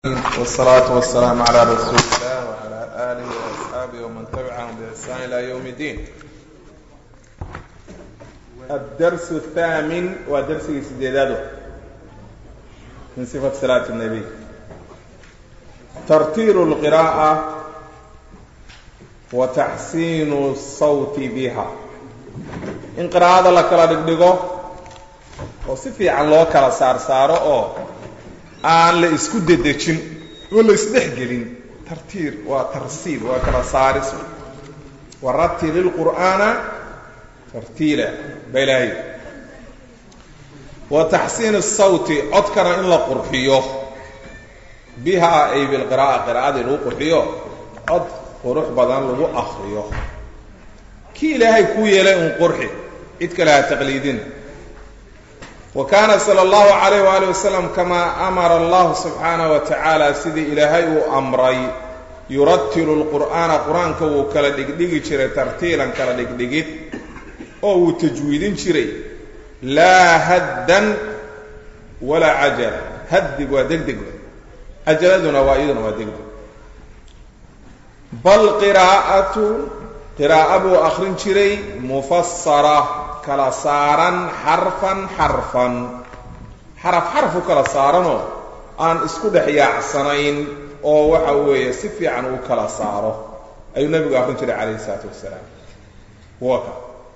والصلاة والسلام على رسول الله وعلى آله وأصحابه ومن تبعهم بإحسان إلى يوم الدين الدرس الثامن ودرس سديداده من صفة صلاة النبي ترتيل القراءة وتحسين الصوت بها in qiraa'ada la kala dhigdhigo oo si fiican loo kala saar saaro oo aan la isku dedejin oo la isdhexgelin tartiir waa tarsiil waa kala saaris waratil ilqur'aana tartiila baa ilaahay wa taxsiin الsawti codkana in la qurxiyo bihaa ay bilqira'a qiraa'adii lagu qurxiyo cod qurux badan lagu akriyo kii ilaahay kuu yeelay un qurxi cid kale ha taqliidin wa kaana sala allahu calayh waali wasalam kamaa amara allahu subxaanahu wa tacaala sidii ilaahay uu amray yuratilu lqur'aana qur-aanka wuu kala dhigdhigi jiray tartiilan kala dhigdhigid oo wuu tajwiidin jiray laa haddan walaa cajala haddig waa deg deg cajaladuna waa iyaduna waa degdeg bal qiraa'atu qiraa'o buu akrin jiray mufasara kala saaran xarfan xarfan xaraf xarf u kala saaranoo aan isku dhex yaacsanayn oo waxa weeye si fiican uu kala saaro ayuu nebigu akrin jiray calayhi isalaatu wasalaam waka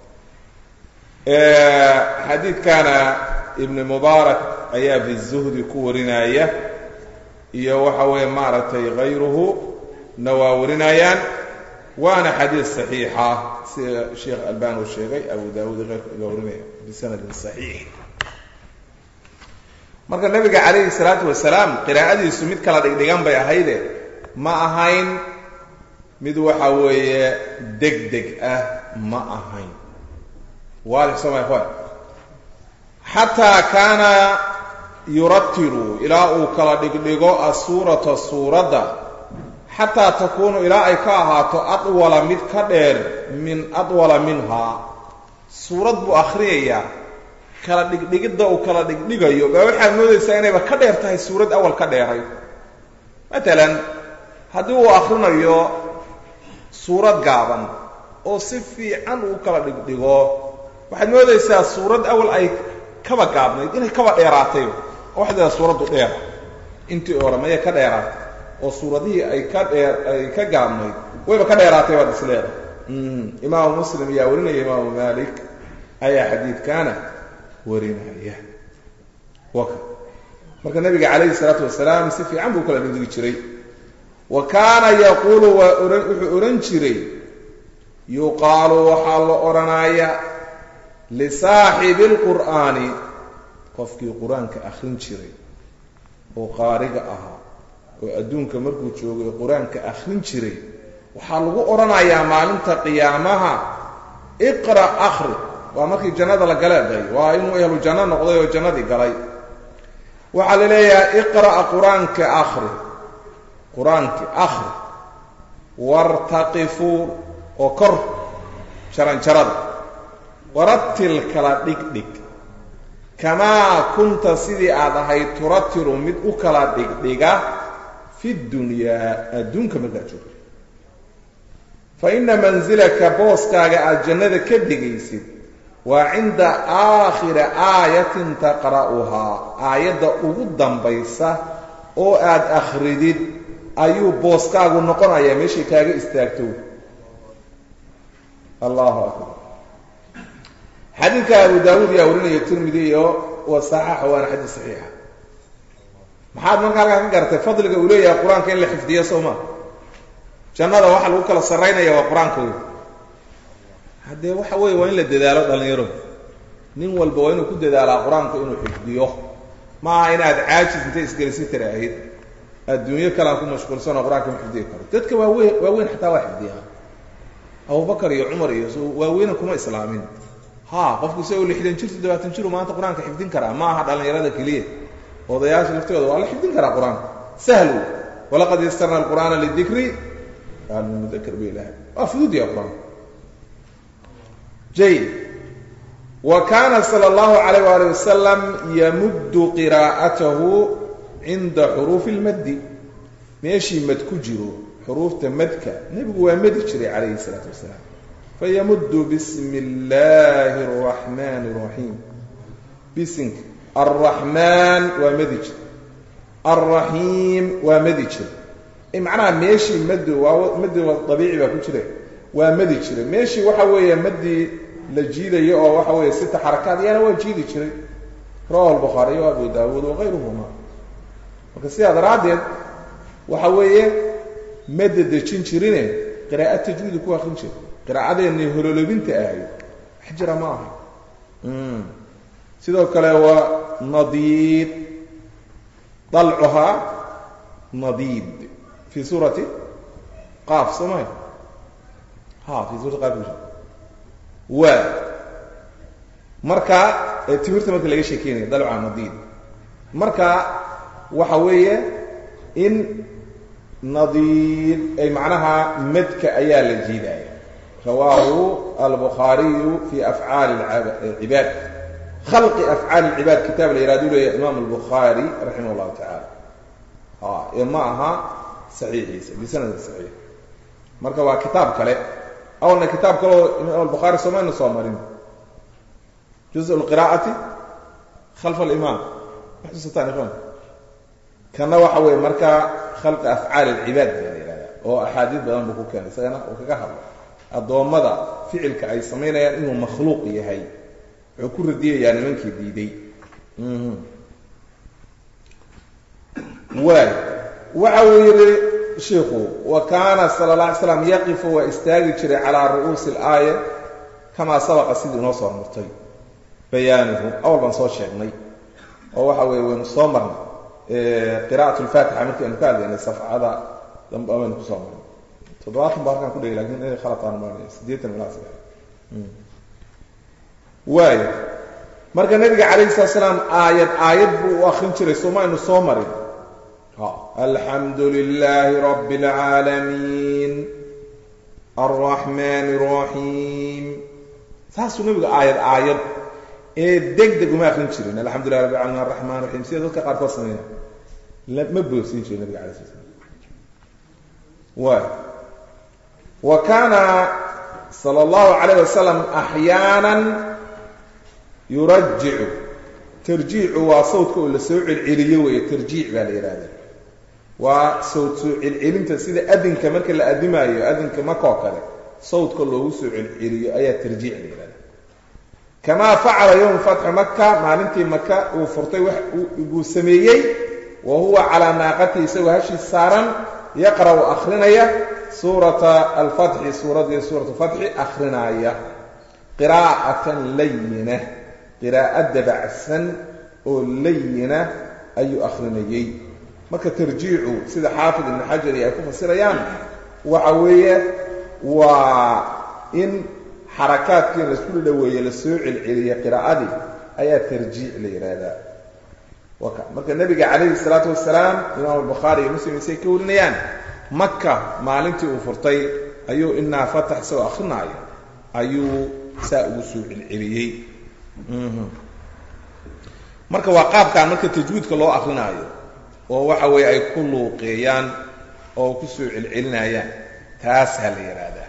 xadiidkana ibni mubaarak ayaa fi zuhdi ku warinaya iyo waxa weeye maaragtay hayruhu na waa warinayaan waana xadiid saxiixa sida sheekh albani uu sheegay abu daawud iyo keyrka iga warinaya bisanadin saxiix marka nabiga calayhi salaatu wasalaam qiraa'adiisu mid kala dhigdhigan bay ahayde ma ahayn mid waxa weeye deg deg ah ma ahayn waadix soo ma xataa kaana yuratilu ilaa uu kala dhigdhigo asuurata suuradda xataa takuunu ilaa ay ka ahaato adwala mid ka dheer min adwala minhaa suurad buu akhriyayaa kala dhigdhigidda uu kala dhigdhigayo baa waxaad moodaysaa inayba ka dheer tahay suurad awal ka dheeray matalan haddii uu akhrinayo suurad gaaban oo si fiican uu kala dhigdhigo waxaad moodaysaa suurad awal ay kaba gaabnayd inay kaba dheeraatay waxdeeda suuraddu dheera intii hore maya ka dheeraatay oo suuradihii ay ka dheer ay ka gaabnayd wayba ka dheeraatay baad isleeda imaamu muslim ayaa warinaya imaamu malik ayaa xadiidkaana warinaya waka marka nabiga calayhi salaatu wasalaam si fiican buu kala dhigdhigi jiray wa kaana yaquulu waa ohan wuxuu odhan jiray yuqaalu waxaa la odhanaya lisaaxibi اlqur'aani qofkii qur-aanka akrin jiray oo qaariga ahaa oo adduunka markuu joogay qur-aanka akrin jiray waxaa lagu odhanayaa maalinta qiyaamaha iqra' akhri waa markii jannada la galeeday waa inuu ehlu janno noqday oo jannadii galay waxaa la leeyahay iqra' qur-aanka akhri qur-aanki akhri wartaqifuu oo kor jaranjarada waratil kala dhigdhig kamaa kunta sidii aad ahayd turatilu mid u kala dhigdhiga fi dunyaa adduunka markaad joogto fa ina mansilaka booskaaga aada jannada ka degaysid waa cinda aakhiri aayatin taqra'uhaa aayadda ugu dambaysa oo aada akhridid ayuu booskaagu noqonayaa meeshay kaaga istaagto allahu akbar xadiidka abu daawuud yaa warinaya tirmidi iyo wa saxaaxa waana xadiid saxiixa maxaad marka halkaa ka garatay fadliga uu leeyahay qur-aanka in la xifdiyo soo maa jannada waxa lagu kala sarraynaya waa qur-aanka wey haddee waxa weeye waa in la dadaalo dhallinyaro nin walba waa inuu ku dadaalaa qur-aanka inuu xifdiyo maaha inaad caajis intay isgelisi tira ahayd adduunyo kalean ku mashquulsanoo qur-aanka ma xifdiyi karo dadka waaweyn waaweyn xataa waa xifdiyaa abubakar iyo cumar iyo waaweyna kuma islaamin ha qofku isagoo lixdan jir toddobaatan jiru maanta qur-aanka xifdin karaa ma aha dhallinyarada keliya odayaasha laftooda waa la xifdin karaa qur-aanka sahlu walaqad yastarna alqur'aana lidikri mudakr ba ilahay waa fududya qur-aanka jayid wa kaana sala allahu calayh waali wasalam yamuddu qiraa'atahu cinda xuruufi lmaddi meeshii mad ku jiro xuruufta madka nebigu waa madi jiray calayhi salaatu wasalaam fayamuddu bismi illaahi araxmaani araxiim bisinka alraxmaan waa madi jir alraxiim waa madi jir macnaha meeshii madi waa madi dabiici baa ku jira waa madi jiray meeshii waxa weeye madii la jiidayo oo waxa weeye sita xarakaad iyana waa jiidi jiray rawahu albukhaariy wa abu daawuud wakayruhuma marka sidaa daraaddeed waxa weeye mada dejin jirine qiraa'ad tajwiidi ku akrin jira qiraa'adeennii hololobinta ahay wax jira ma aha sidoo kale waa nadiid dalcuhaa nadiid fi suurati qaaf soo maha ha fi suurati qaaf waa marka timirta marka laga sheekeynaya dalcuhaa nadiid marka waxa weeye in nadiid ay macnaha madka ayaa la jiidaya rawaahu albukhaariyu fi afcaali cibaad khalqi afcaali lcibaad kitaab la yihahdu leeya imaam albukhaari raximah llahu tacaala ee ma aha saxiixiisa bisanadin saxiix marka waa kitaab kale awalna kitaab kaleo imaam albukhaari soomayna soo marin juz lqiraa'ati khalfa alimaam maxusataan ikhwan kana waxa weeye marka khalqi afcaali alcibaad baa la yihahda oo axaadiid badan buu ku keenay isagana uu kaga hadlo addoommada ficilka ay samaynayaan inuu makhluuq yahay wuxuu ku radiyayaa nimankii diiday waay waxa uu yidhi shiikhu wa kaana sala alla alay slam yaqifu waa istaagi jiray calaa ru'uusi alaaya kamaa sabaqa sidii inoo soo martay bayaanuhu awal baan soo sheegnay oo waxa weeye waynu soo marnay qira'at lfaatixa markii aynu ka hadlaynay safcada dambe baynu kusoo marnay toddobaatan ba halkaan ku dhegay lakin inay khalataan maanaya siddeetan ilaa saddex waayo marka nabiga calayhi salatu salaam aayad aayad buu u akrin jiray sooma aynu soo marin alxamdu lilaahi rabbi اlcaalamiin alraxmaan الraxiim saasuu nabigu aayad aayad ee deg deg uma akrin jirin alxamdu lilah rabbi alamin araxman raxiim sida dadka qaarkood sameeya ma boogsin jiro nabiga alay sla slam waay wa kaana sala allahu calayh wasalam axyaana yurajicu tarjiicu waa sawdka oo la soo celceliyo weeye tarjiic baa la yidhahda waa sawd soo celcelinta sida adinka marka la adimaayo adinka makoo kale sawdka loogu soo celceliyo ayaa tarjiic la yidhahda kamaa facala yowma fatxi maka maalintii maka uu furtay wax buu sameeyey wa huwa calaa naaqatihi isagoo hashii saaran yaqra'u akhrinaya suurata alfatxi suuradii suuratu fatxi akrinaaya qiraa'atan layina qiraa'o dabacsan oo layina ayuu akhrinayey marka tarjiicu sida xaafid ibnu xajari ay ku fasirayaan waxa weeye waa in xarakaadkii in laisku dhaweeye la soo celceliya qiraa'adii ayaa tarjiic la yidhaahdaa waka marka nebiga calayhi salaatu wasalaam imaam albukhaari iyo muslim isay ka warinayaan maka maalintii uu furtay ayuu inaa fatax isagoo akrinaayo ayuu saa ugu soo celceliyey marka waa qaabkaan marka tajwiidka loo akrinaayo oo waxa weeye ay ku luuqeeyaan oo ku soo celcelinayaan taasaa la yidhaahdaa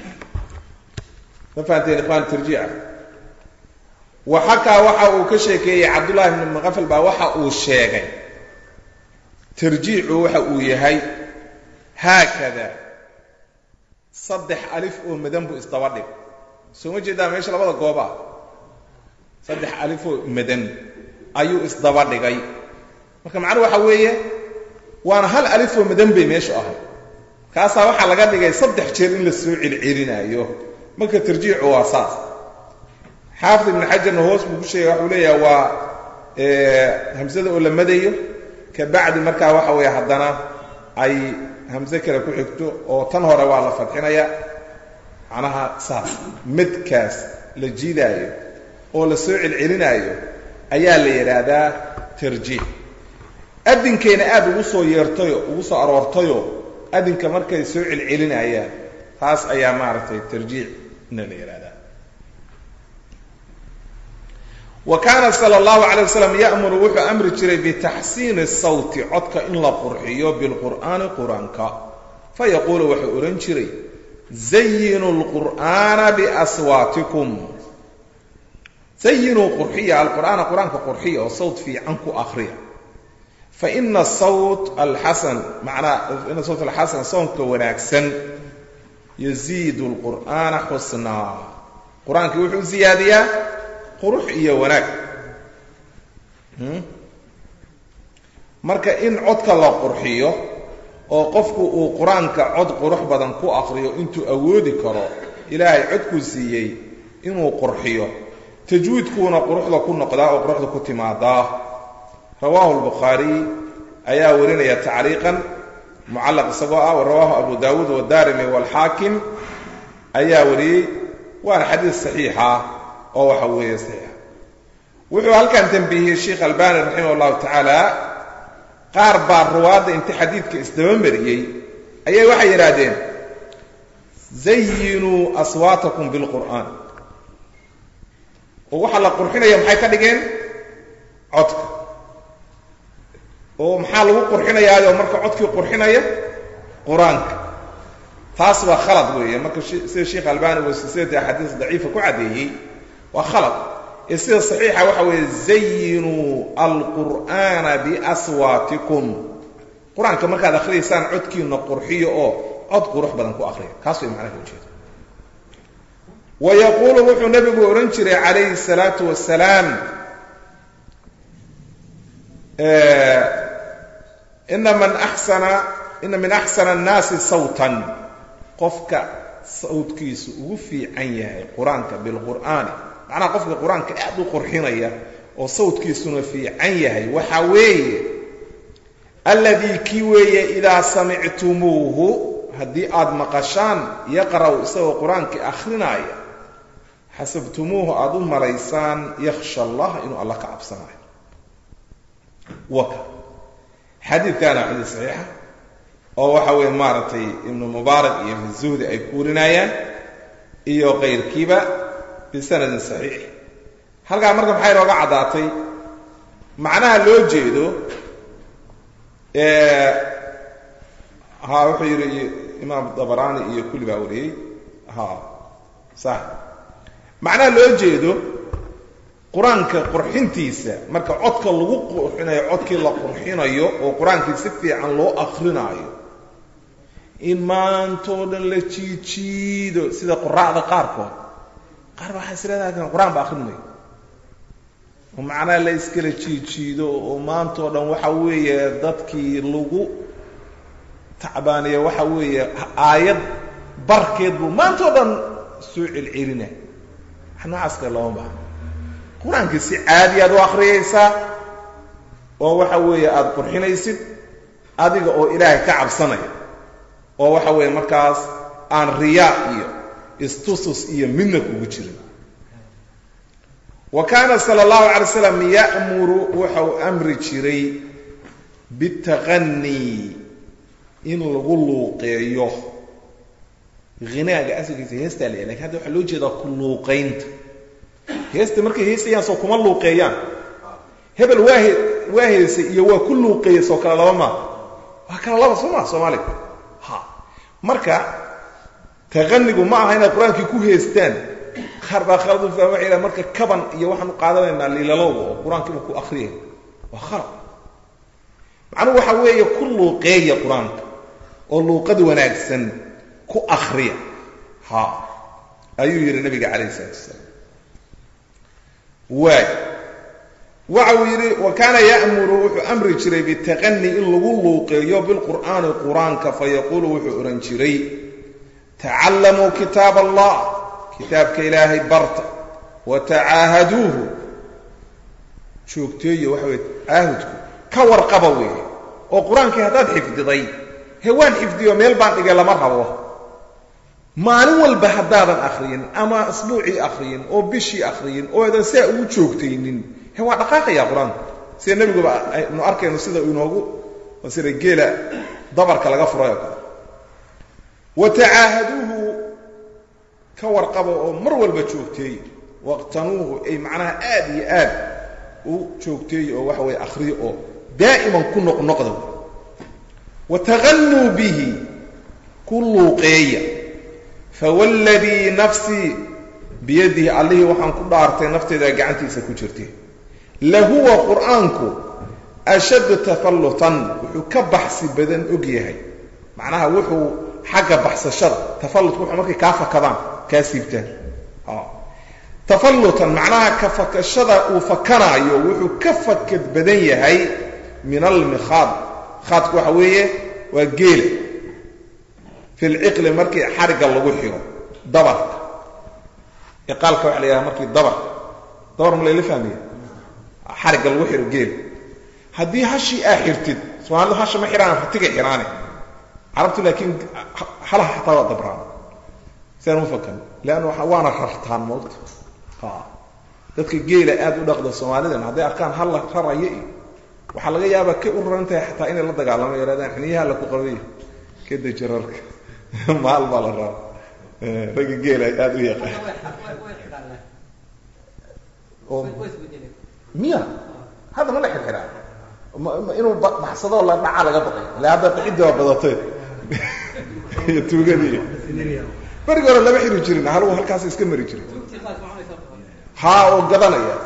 ma fahanteen ikhwan tarjiica waxakaa waxa uu ka sheekeeyey cabdullahi bn maqafal baa waxa uu sheegay tarjiicu waxa uu yahay haakada saddex alif oo madan buu isdaba dhig soo ma jeedaa meesha labada gooba saddex alif oo madan ayuu isdaba dhigay marka macnuhu waxa weeye waana hal alif oo madan bay meeshu ahay kaasaa waxaa laga dhigay saddex jeer in la soo celcelinaayo marka tarjiicu waa saas xaafid ibnu xajarna hoos buu ku sheegay waxuu leeyahay waa hamsada oo la madayo ka bacdi markaa waxa weeye haddana ay hamse kale ku xigto oo tan hore waa la fadxinaya macnaha saas madkaas la jiidaayo oo la soo celcelinaayo ayaa la yidhaahdaa tarjiic adinkayna aada ugu soo yeertayo ugu soo aroortayo adinka markay soo celcelinayaan taas ayaa maaragtay tarjiicna la yidhahdaa wa kaana sala allahu calay wasalam ya'muru wuxuu amri jiray bitaxsiini sawti codka in la qurxiyo bilqur'aani qur-aanka fayaquulu wuxuu odhan jiray zayinuu lqur'aana biaswaatikum zayinuu qurxiya alqur'aana qur-aanka qurxiya oo sawt fiican ku akhriya faina sawt alxasan macnaa ina sawt alxasan soonka wanaagsan yaziidu lqur'aana xusnaa qur-aankii wuxuu ziyaadiyaa qurux iyo wanaag marka in codka la qurxiyo oo qofku uu qur-aanka cod qurux badan ku akriyo intuu awoodi karo ilaahay codkuu siiyey inuu qurxiyo tajwiidkuuna quruxda ku noqdaa oo quruxda ku timaadaa rawaahu lbukhaariy ayaa warinaya tacriiqan mucallaq isagoo ah wa rawaahu abu daawuud wadaarimi waalxaakim ayaa wariyey waana xadiis saxiixa oo waxa weeye saxiixa wuxuu halkan tambiihiyey sheikh albani raximah allahu tacaala qaar baa ruwaadda inta xadiidka isdaba mariyey ayay waxay yidhaahdeen zayinuu aswaatakum bilqur'aan oo waxaa la qurxinaya maxay ka dhigeen codka oo maxaa lagu qurxinayaayo marka codkii qurxinaya qur-aanka taas waa khalad weeye marka sida sheikh albani uu silsilada axaadiis daciifa ku caddeeyey waa khalad ee sida saxiixa waxa weeye zayinuu alqur'aana biaswaatikum qur-aanka markaad akhriyaysaan codkiina qurxiyo oo cod qurux badan ku akhriya kaas way macnaha ujeeda wa yaquulu wuxuu nabigu odhan jiray calayhi salaatu wasalaam ina man axsana ina min axsana annaasi sawtan qofka sawdkiisu ugu fiican yahay qur-aanka bilqur'aani macnaha qofka qur-aanka aad u qurxinaya oo sawdkiisuna fiican yahay waxa weeye alladii kii weeye idaa samictumuuhu haddii aad maqashaan yaqra'u isagoo qur-aankii akrinaaya xasabtumuuhu aada u malaysaan yakhsha allah inuu alla ka cabsanayo waka xadiidkaana xadiid saxiixa oo waxa weeye maaragtay ibnu mubaarak iyo ibnu zuhdi ay kuurinayaan iyo kayrkiiba bisanadin saxiix halkaa marka maxay inooga caddaatay macnaha loo jeedo ha wuxuu yidhi imaam dabaraani iyo kulli baa wariyey ha sax macnaha loo jeedo qur-aanka qurxintiisa marka codka lagu qurxinayo codkii la qurxinayo oo qur-aankii si fiican loo akrinaayo in maantoo dhan la jiijiido sida quraacda qaarkood qaar ba waxay isleedahay qur-aan ba akrinmayo oo macnaha la iskala jiijiido oo maantoo dhan waxa weeye dadkii lagu tacbaaniya waxa weeye aayad barkeed buu maantoo dhan soo celcelina wax noocaas kale looma baahno qur-aankii si caadi aad u akriyaysaa oo waxa weeye aada qurxinaysid adiga oo ilaahay ka cabsanaya oo waxa weeye markaas aan riyaa iyo istusus iyo midna kugu jirin wa kaana sala allahu calay slam ya'muru wuxuu amri jiray bitaqanii in lagu luuqeeyo hinaaga asalkiisa heestaa la lakin hadda waxaa loo jeedaa ku luuqaynta heesta markay heesayaan soo kuma luuqeeyaan hebel waa he waa heesay iyo waa ku luuqeeyay soo kale laba maa waa kala laba soo maa soomaaliga ha marka taqanigu ma aha inaad qur-aankii ku heestaan qaar baa khalad u fahma waxay dhahan marka kaban iyo waxaan u qaadanaynaa liilalowga oo qur-aankiiba ku akriyay waa khalad macnuhu waxa weeye ku luuqeeya qur-aanka oo luuqad wanaagsan ku akriya ha ayuu yidhi nabiga calayh isalaatu wasalaam waay waxa uu yidhi wa kaana ya'muru wuxuu amri jiray bitaqani in lagu luuqeeyo bilqur'aani qur-aanka fayaquulu wuxuu odhan jiray tacallamuu kitaab allah kitaabka ilaahay barta wa tacaahaduuhu joogteeyo waxa weye caahudku ka warqaba weeye oo qur-aankii haddaad xifdiday he waan xifdiyo meel baan dhigay lama rabo maalin walba haddaadan akriyin ama asbuucii akriyin oo bishii akriyin oo aadan saa ugu joogtaynin he waa dhaqaaqaya qur-aanku sida nebiguba aynu arkayno sida inoogu sida geela dabarka laga furay oo kale wa tacaahaduuhu ka warqaba oo mar walba joogteey waqtanuuhu ay macnaha aad iyo aad u joogteeyo oo waxa weye akhriyo oo daa'iman ku noqnoqda watagannuu bihi ku luuqeeya fawalladii nafsii biyadihi allihii waxaan ku dhaartay nafteeda gacantiisa ku jirtay lahuwa qur'aanku ashaddu tafallutan wuxuu ka baxsi badan og yahay macnaha wuxuu xagga baxsashada tafallutku wuxuu markay kaa fakadaan kaa siibtaan tafallutan macnaha ka fakashada uu fakanaayo wuxuu ka fakad badan yahay min almikhaad khaadku waxa weeye waa geela fi lciqli markii xarigga lagu xiro dabarka iqaalka waxa la yidhaha markii dabarka dabar ma layla fahmaya xarigga lagu xiro geela haddii hashii aa xirtid soomaalidu hasha ma xidhaan ratiga xidhaane carabtu laakiin halaha xataa waa dabraan sidaan u fakan leanna waana rartaan moogta dadka geela aad u dhaqda soomaalidan hadday arkaan halla raraya iyo waxaa laga yaabaa kay u raran tahay xataa inay la dagaalamo yarahdaan xiniyaha la ku qabay ka deji rarka maal baa la rara ragga geela aada u yaqaan miya hadda ma la xirxiraa inuu baxsadoo la dhaca laga baqay ila hadda ciddi waa badatay iyo tuugadii berigi hore lama xiri jirin haluu halkaas iska mari jiray haa oo gadanaya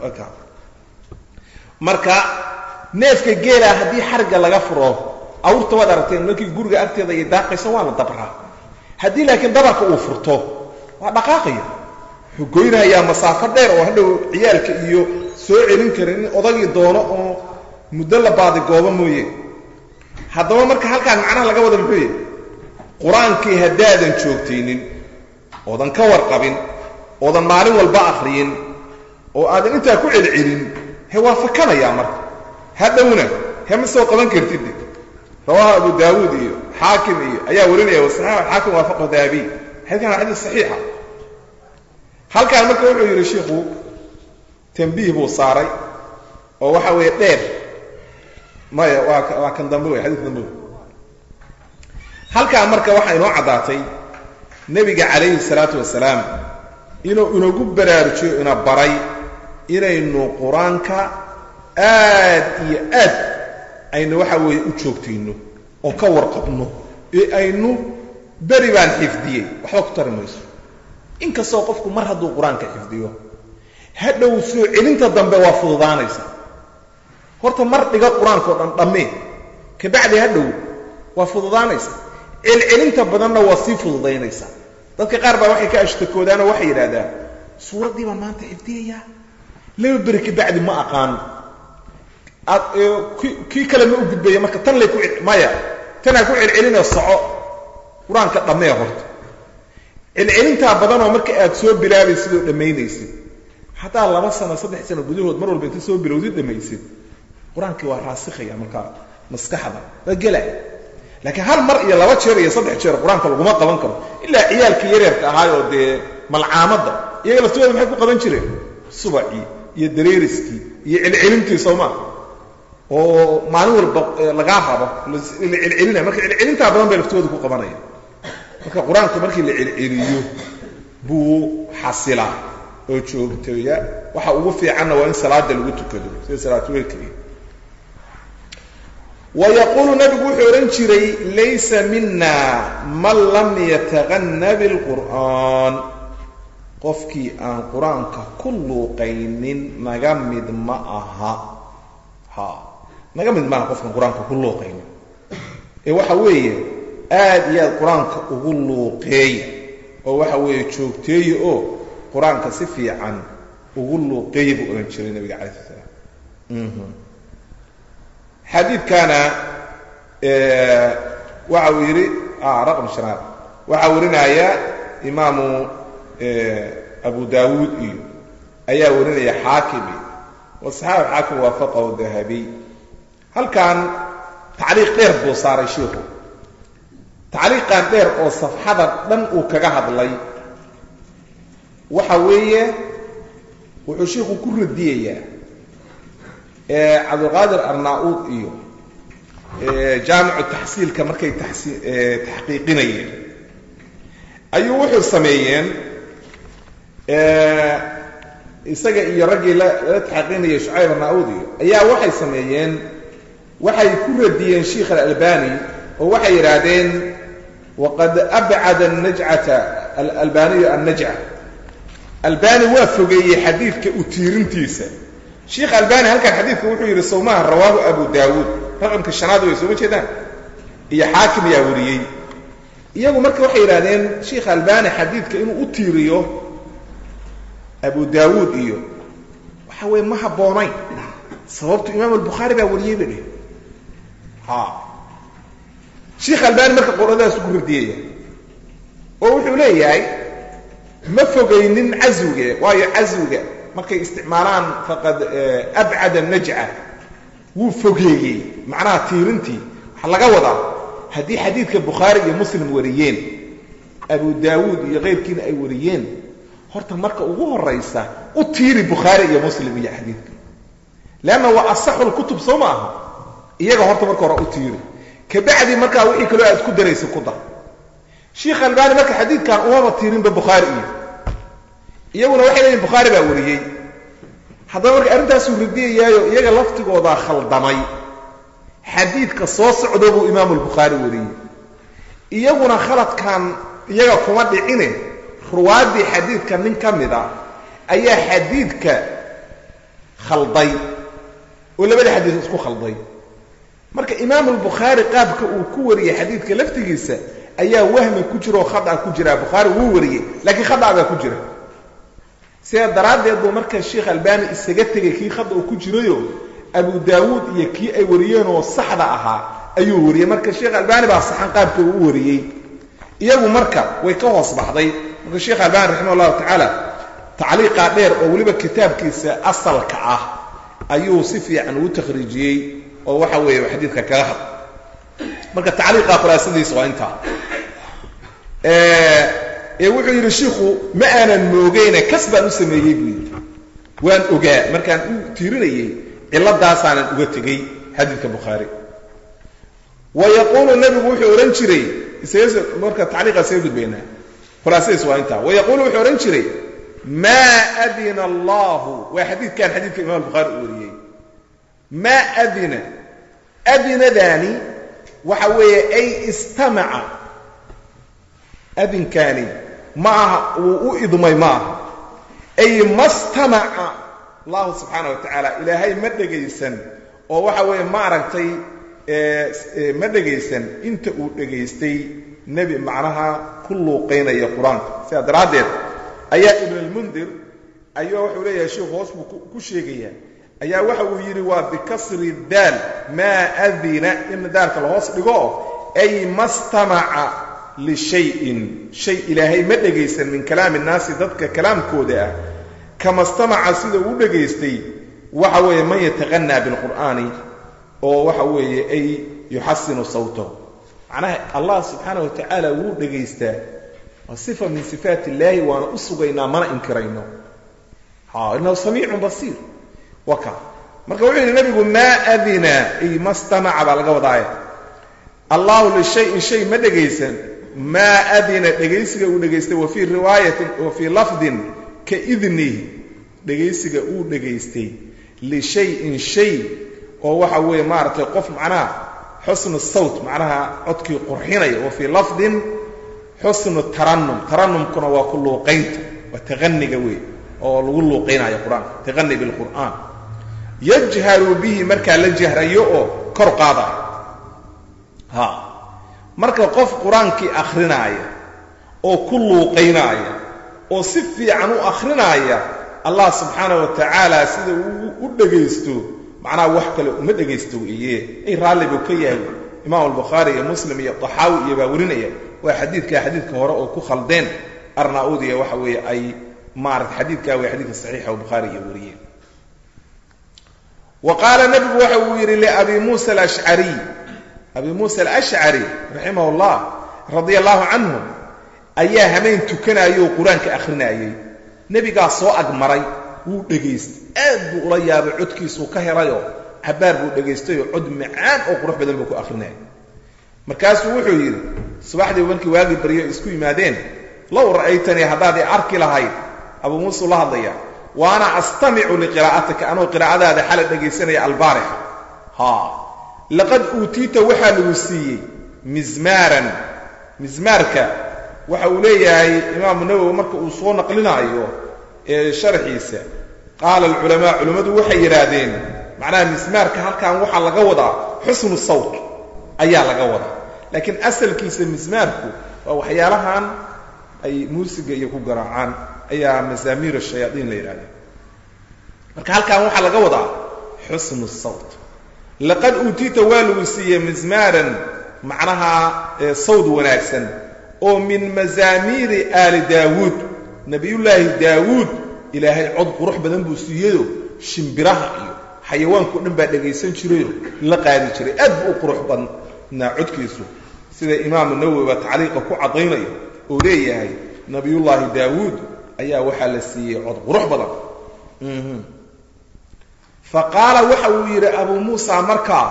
marka neefka geela haddii xarigga laga furo awrta waad aragteen markii guriga agteeda iyo daaqaysa waa la dabraa haddii laakiin dabarka uu furto waa dhaqaaqaya wuxuu goynayaa masaafo dheer oo hadhow ciyaalka iyo soo celin karin in odagii doono oo muddo la baadigoobo mooye haddaba marka halkaan macnaha laga wada muxuu yahy qur-aankii haddaadan joogtaynin oodan ka warqabin oodan maalin walba akhriyin oo aadan intaa ku celcelin he waa fakanayaa marka hadhowna he ma soo qaban kartid rawaha abu daawuud iyo xaakim iyo ayaa warinaya wasaxaax xaakim waafaqahu dahabiy xadikan waa xadiis saxiixa halkaan marka wuxuu yidhi shiikhu tambiih buu saaray oo waxa weeye dheer maya waa waa kan dambe wey xadiiska dambe wey halkaan marka waxaa inoo caddaatay nebiga calayhi salaatu wasalaam inuu inagu baraarujiyo ina baray inaynu qur-aanka aad iyo aad aynu waxa weeye u joogtayno oo ka warqabno ee aynu beri baan xifdiyey waxba ku tari mayso inkastoo qofku mar hadduu qur-aanka xifdiyo hadhow soo celinta dambe waa fududaanaysa horta mar dhiga qur-aanka o dhan dhammee kabacdi hadhow waa fududaanaysa celcelinta badanna waa sii fududaynaysa dadka qaar baa waxay ka ashtakoodaanoo waxay yidhaahdaan suuraddii baan maanta xifdiyayaa laba beri kabacdi ma aqaan kii kale ma u gudbaya marka tan lay ku maya tanaa ku celcelinoo soco qur-aanka dhammee horta celcelintaa badanoo marka aad soo bilaabaysid oo dhammaynaysid haddaa laba sano saddex sano gudahood mar walba inta soo bilowdid dhammaysid qur-aankii waa raasikhaya markaa maskaxda waa gela laakiin hal mar iyo laba jeer iyo saddex jeer qur-aanka laguma qaban karo ilaa ciyaalkii yaryarka ahaayoo dee malcaamadda iyaga laftooda maxay ku qaban jireen subacii iyo dareeriskii iyo celcelintii sooma oo maalin walba lagaa rabo la celcelinaya marka celcelintaa badan bay laftooda ku qabanaya marka qur-aanka markii la celceliyo buu xasilaa oo joogtooya waxa ugu fiicanna waa in salaada lagu tukado sida salaatuleilka iyo wayaquulu nabigu wuxuu odhan jiray laysa mina man lam yataqanna bilqur'aan qofkii aan qur-aanka ku luuqaynin naga mid ma aha ha naga mid maaha qofkaan qur-aanka ku luuqaynin ee waxa weeye aad iyo aad qur-aanka ugu luuqeeya oo waxa weeye joogteeya oo qur-aanka si fiican ugu luuqeeya buu odhan jiray nabiga calai slat slam xadiidkana waxa uu yidhi raqm shanaad waxaa warinaya imaamu abu daawuud iyo ayaa warinaya xaakim iyo wasaxaabi xaakim waafaqahu dahabiy halkan tacliiq dheer buu saaray shiikhu tacliiqan dheer oo safxada dhan uu kaga hadlay waxa weeye wuxuu shiikhu ku radiyayaa cabdulqaadir arnaa-uud iyo jaamicu taxsiilka markay taxqiiqinayeen ayuu wuxuu sameeyeen isaga iyo raggii lala taxaqiinayay shucayb arnauud iyo ayaa waxay sameeyeen waxay ku radiyeen sheikh alalbani oo waxay yidhaahdeen waqad abcada najcata alalbaniyu annajca albani waa fogeeyey xadiidka u tiirintiisa sheikh albani halkan xadiidka wuxuu yidhi sawmaha rawaahu abu daawuud raqamka shanaad way sooma jeedaan iyo xaakim ayaa wariyey iyagu marka waxay yidhahdeen sheikh albani xadiidka inuu u tiiriyo abu daawuud iyo waxa weeye ma habboonayn sababtu imaam albukhaari baa wariyey ba dheh ha sheikh albani marka qoradaas ku radiyaya oo wuxuu leeyahay ma fogaynin caswiga waayo caswiga markay isticmaalaan faqad abcada najca wuu fogeeyey macnaha tiirintii waxaa laga wadaa haddii xadiidka bukhaari iyo muslim wariyeen abu daawuud iyo keyrkiina ay wariyeen horta marka ugu horaysa u tiiri bukhaari iyo muslim iyo xadiidka leanna waa asaxu lkutub soo ma aha iyaga horta marka hore u tiiri kabacdi markaa wixii kaloo aad ku daraysa ku dar sheikh albani marka xadiidkan umaba tiirinba bukhaari iyo iyaguna waxay leeyihin bukhaari baa wariyey haddaba marka arrintaasuu radiyayaayo iyaga laftigoodaa khaldamay xadiidka soo socdo buu imaamu lbukhaari wariyey iyaguna khaladkan iyaga kuma dhicine ruwaaddii xadiidka nin ka mid a ayaa xadiidka khalday oo labada xadiid isku khalday marka imaamu lbukhaari qaabka uu ku wariyey xadiidka laftigiisa ayaa wahmi ku jira oo khada ku jira bukhaari wuu wariyey laakiin khada baa ku jira sidaa daraaddeed buu marka sheikh albani isaga tegay kii khada uu ku jirayo abu daawuud iyo kii ay wariyeenoo saxda ahaa ayuu wariyey marka sheikh albani baa saxan qaabka uu u wariyey iyagu marka way ka hoos baxday marka sheikh albani raximah llahu tacaala tacliiqaa dheer oo weliba kitaabkiisa asalka ah ayuu si fiican ugu takhriijiyey oo waxa weeye xadiidka kaga had marka tacliiqa khulaasadiisa waa intaa ee wuxuu yidhi shiikhu ma aanan moogeyne kas baan u sameeyey buu yidhi waan ogaa markaan u tiirinayey ciladaasaanan uga tegey xadiidka bukhaari wa yaquulu nabigu wuxuu odhan jiray isaga marka tacliiqaa isaga gudbaynaa khulaasadiis waa intaa wa yaquulu wuxuu odhan jiray maa adina allahu waa xadiidkan xadiidka imam bukhaari uu wariyey maa adina adinadaani waxa weeye ay istamaca adinkaani ma aha wuu u idmay ma aha ay mastamaca allahu subxaana wa tacaala ilaahay ma dhegaysan oo waxa weeye ma aragtay ma dhegaysan inta uu dhegaystay nebi macnaha ku luuqaynaya qur-aanka sidaa daraaddeed ayaa ibn almundir ayaa wuxuu leeyahay sheikhu hoos buu ku sheegayaa ayaa waxa uu yidhi waa bikasri daal maa adina in daalka la hoos dhigo ay mastamaca lishayin shay ilaahay ma dhegaysan min kalaami nnaasi dadka kalaamkooda ah kama stamaca sida uu dhegaystay waxa weeye man yataqanaa bilqur'aani oo waxa weeye ay yuxasinu sawtahu macnaha allah subxaana wa tacaala wuu dhegaystaa waa sifa min sifaat illaahi waana u sugaynaa mana inkirayno inahu samiicun basiir waka marka wuxuu yidhi nabigu maa adina ay ma stamaca baa laga wadaaya allahu lishayin shay ma dhegaysan maa adina dhegaysiga uu dhegaystay wa fii riwaayatin wa fii lafdin ka idnihi dhegaysiga uu dhegaystay lishayin shay oo waxa weeye maaragtay qof macnaha xusnu sawt macnaha codkii qurxinaya wa fii lafdin xusnu taranum taranumkuna waa ku luuqaynta waa taqaniga wey oo lagu luuqaynayo qur-aanka taqani bilqur'aan yajharu bihi markaa la jahrayo oo kor qaadaya ha marka qof qur-aankii akhrinaaya oo ku luuqaynaaya oo si fiican u akhrinaaya allah subxaana wa tacaala sida uu u dhegaysto macnaha wax kale uma dhegaysto weeye ay raalli buu ka yahay imaam albukhaari iyo muslim iyo taxaawi iyo baa warinaya waa xadiidka xadiidka hore oo ku khaldeen arnaudiya waxa weeye ay maarata xadiidkaa way xadiidka saxiixa oo bukhaari iyo wariyeen wa qaala nabigu waxa uu yidhi liabi muusa alashcariy abi muusa alashcari raximah اllah radia allahu canhu ayaa hameen tukanaayoo qur-aanka akhrinayay nebigaa soo agmaray wuu dhegaystay aad buu ula yaabay codkiisuu ka helayoo cabaar buu dhegaystayoo cod macaan oo qurux badan buu ku akhrinayay markaasuu wuxuu yidhi subaxdii markii waagii baryo isku yimaadeen low ra'aytanii haddaad i arki lahayd abuu muuseu la hadlaya waana astamicu liqiraa'atika anoo qiraa'adaada xala dhegaysanaya albaarixa ha laqad uutiita waxaa lagu siiyey mizmaaran mizmaarka waxa uu leeyahay imaamu nawowi marka uu soo naqlinaayo ee sharxiisa qaala alculamaa culimmadu waxay yidhaahdeen macnaha mismaarka halkan waxaa laga wadaa xusnu sawt ayaa laga wadaa laakiin asalkiisa mismaarku waa waxyaalahan ay muusiga iyo ku garaacaan ayaa masaamiir shayaaiin la yidhahda marka halkan waxaa laga wadaa xusnu sawt laqad uutiita waa lagu siiyey mismaaran macnaha sawd wanaagsan oo min mazaamiiri aali daawuud nabiyullaahi daawuud ilaahay cod qurux badan buu siiyeyo shimbiraha iyo xayawaanko dhan baa dhegaysan jirayo la qaadi jiray aad buu u qurux badnaa codkiisu sida imaamu nawowi baa tacliiqa ku caddaynayo oo leeyahay nabiyullaahi daawuud ayaa waxaa la siiyey cod qurux badan fa qaala waxa uu yidhi abuu muusa markaa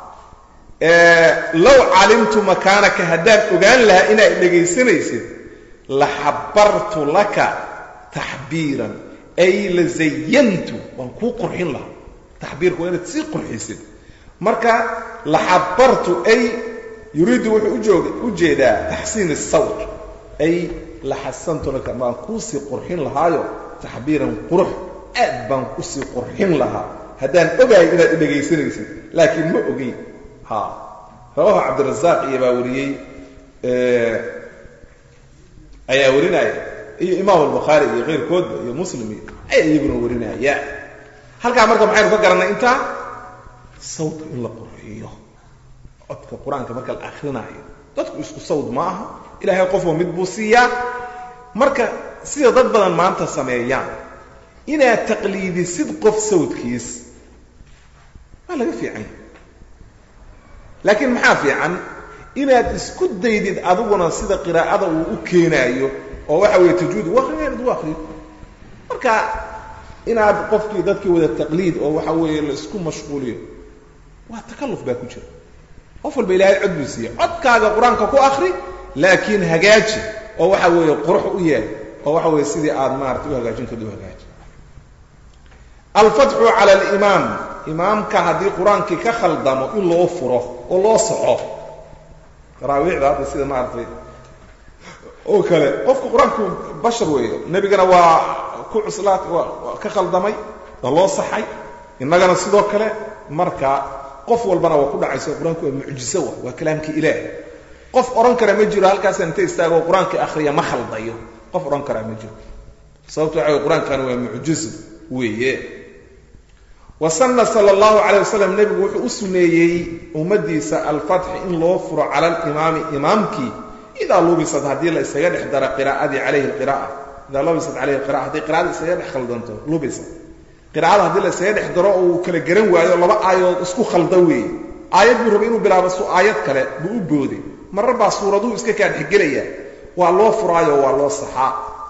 low calimtu makaanaka haddaan ogaan lahaa inaad dhegaysanaysid la xabartu laka taxbiiran ay la zayantu waan kuu qurxin lahaa taxbiirku waa inaad sii qurxisid marka la xabartu ay yuriidu wuxuu u jeedaa taxsiin asawt ay la xasantu laka baan kuusii qurxin lahaayo taxbiiran qurux aad baan kusii qurxin lahaa haddaan ogahay inaad dhegaysanaysid laakiin ma ogeyn ha rawahu cabdirazaaq iyo baa wariyey ayaa warinaya iyo imaam albukhaari iyo keyrkoodba iyo muslim iyo ayaa iyaguna warinaya halkaa marka maxaynu ka garanay intaa sawdka in la qurxiyo codka qur-aanka marka la akrinaayo dadku isku sawd ma aha ilaahay qofba mid buu siiyaa marka sida dad badan maanta sameeyaan inaad taqliidisid qof sawdkiis waa laga fiican laakiin maxaa fiican inaad isku daydid adiguna sida qiraa'ada uu u keenaayo oo waxa weeye tajwiid u akriya inaad u akriyo marka inaad qofkii dadkii wada taqliid oo waxa weeye la isku mashquuliyo waa takalluf baa ku jira qof walba ilaahay cod buu siiya codkaaga qur-aanka ku akri laakiin hagaaji oo waxa weeye qurux u yeel oo waxa weeye sidii aad maarata u hagaajin karda u hagaaji alfatxu cala alimaam imaamka haddii qur-aankii ka khaldamo in loo furo oo loo soxo taraawiixda hadda sida maaragtay oo kale qofku qur-aanku bashar weeyo nebigana waa ku cuslaad waa ka khaldamay waa loo saxay innagana sidoo kale marka qof walbana waa ku dhacayso qur-aanku waa mucjiso wa waa kalaamkii ilaah qof odhan kara ma jiro halkaasa inta istaago qur-aankii akhriya ma khaldayo qof odhan karaa ma jiro sababto waxa wey qur-aankani waa mucjizo weeye wasana sala allahu calayh wasalam nebigu wuxuu u suneeyey ummaddiisa alfatxi in loo furo cala alimaami imaamkii idaa lubisad haddii la isaga dhex daro qiraa'adii calayhi lqira'a idaa lubisat calayhi lqira'a haddii qira'ada isaga dhex khaldanto lubisad qira'ada haddii la isaga dhex daro oo uu kala garan waayo laba aayadood isku khalda weeye aayad buu rabay inuu bilaabo su aayad kale buu u booday marra baa suuraduhu iska kaa dhexgelaya waa loo furaayo waa loo saxaa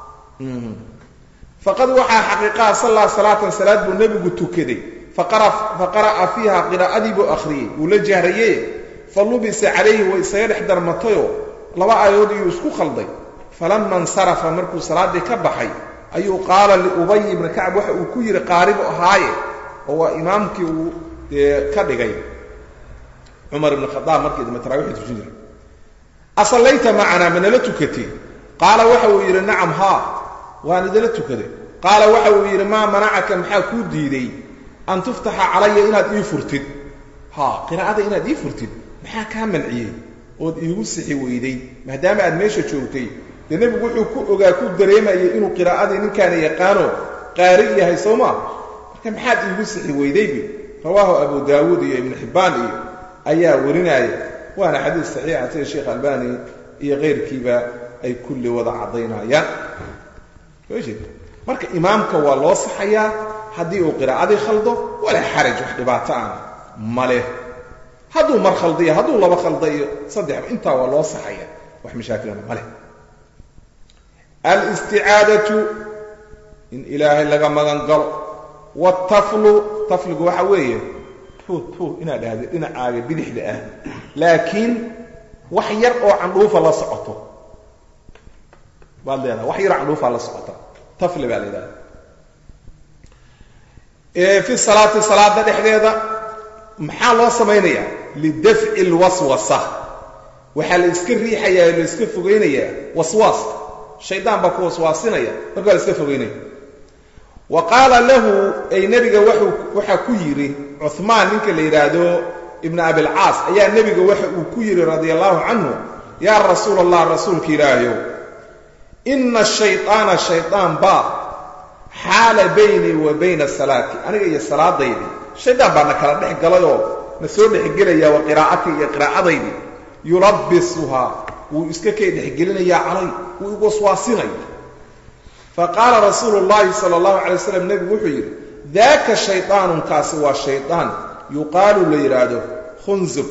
faqad waxaa xaqiiqaha sallaa salaatan salaad buu nebigu tukaday faqara'a fiiha qiraa'adii buu akhriyey wuu la jahraye fa lubisa calayhi way isaga dhex darmatayoo laba aayadood iyuu isku khalday falama insarafa markuu salaaddii ka baxay ayuu qaala liubay ibni kacb waxa uu ku yidhi qaaribu ahaaye oo waa imaamkii uu ka dhigay cumar ibn khadaab markii dambe tarawixii tujin jiray asallayta macanaa ma nala tukatay qaala waxa uu yidhi nacam haa waan idala tukaday qaala waxa uu yidhi maa manacaka maxaa kuu diiday an tuftaxa calaya inaad ii furtid ha qiraa'ada inaad ii furtid maxaa kaa manciyey ood iigu sixi weyday maadaama aad meesha joogtay dee nebigu wuxuu ku ogaa ku dareemayay inuu qiraa'adii ninkaana yaqaano qaari yahay soo maa marka maxaad iigu sixi weydaybi rawaahu abu daawuud iyo ibnu xibbaan iyo ayaa warinaya waana xadiis saxiixa sida sheekh albani iyo keyrkiiba ay kulli wada caddaynayaan marka imaamka waa loo saxayaa haddii uu qiraa'adii khaldo walaa xaraj wax dhibaato ana ma leh hadduu mar khaldiyo hadduu laba khaldayo saddexba intaa waa loo saxaya wax mashaakilana ma leh alisticaadatu in ilaahay laga magan galo wataflu tafligu waxa weeye tu tu inaad dhahda dhinacaaga bidixda ah laakiin wax yar oo candhuufa la socoto baad leedaha wax yar candhuufaa la socota tafli baa la yidhahda fi salaati salaada dhexdeeda maxaa loo samaynayaa lidafci lwaswasa waxaa la iska riixayaa la iska fogeynayaa waswaaska shaydaan baa ku waswaasinaya marka waa la iska fogeynaya wa qaala lahu ay nebiga waxaa ku yidhi cuhmaan ninka la yidhaahdo ibn abilcaas ayaa nebiga waxa uu ku yidhi radia allahu canhu yaa rasuul allah rasuulka ilaahayow ina shayطaana shaydaan baa xaala baynii wa bayna salaati aniga iyo salaadaydii shaydaan baa na kala dhex galayoo na soo dhexgelaya wa qiraa'atii iyo qiraa'adaydii yulabbisuhaa wuu iska kay dhexgelinayaa calay wuu igu waswaasinaya faqaala rasuulu llahi sala allahu calay waslam nebigu wuxuu yidhi daaka shaydaanunkaasi waa shaydaan yuqaalu la yidhaahdo khunzub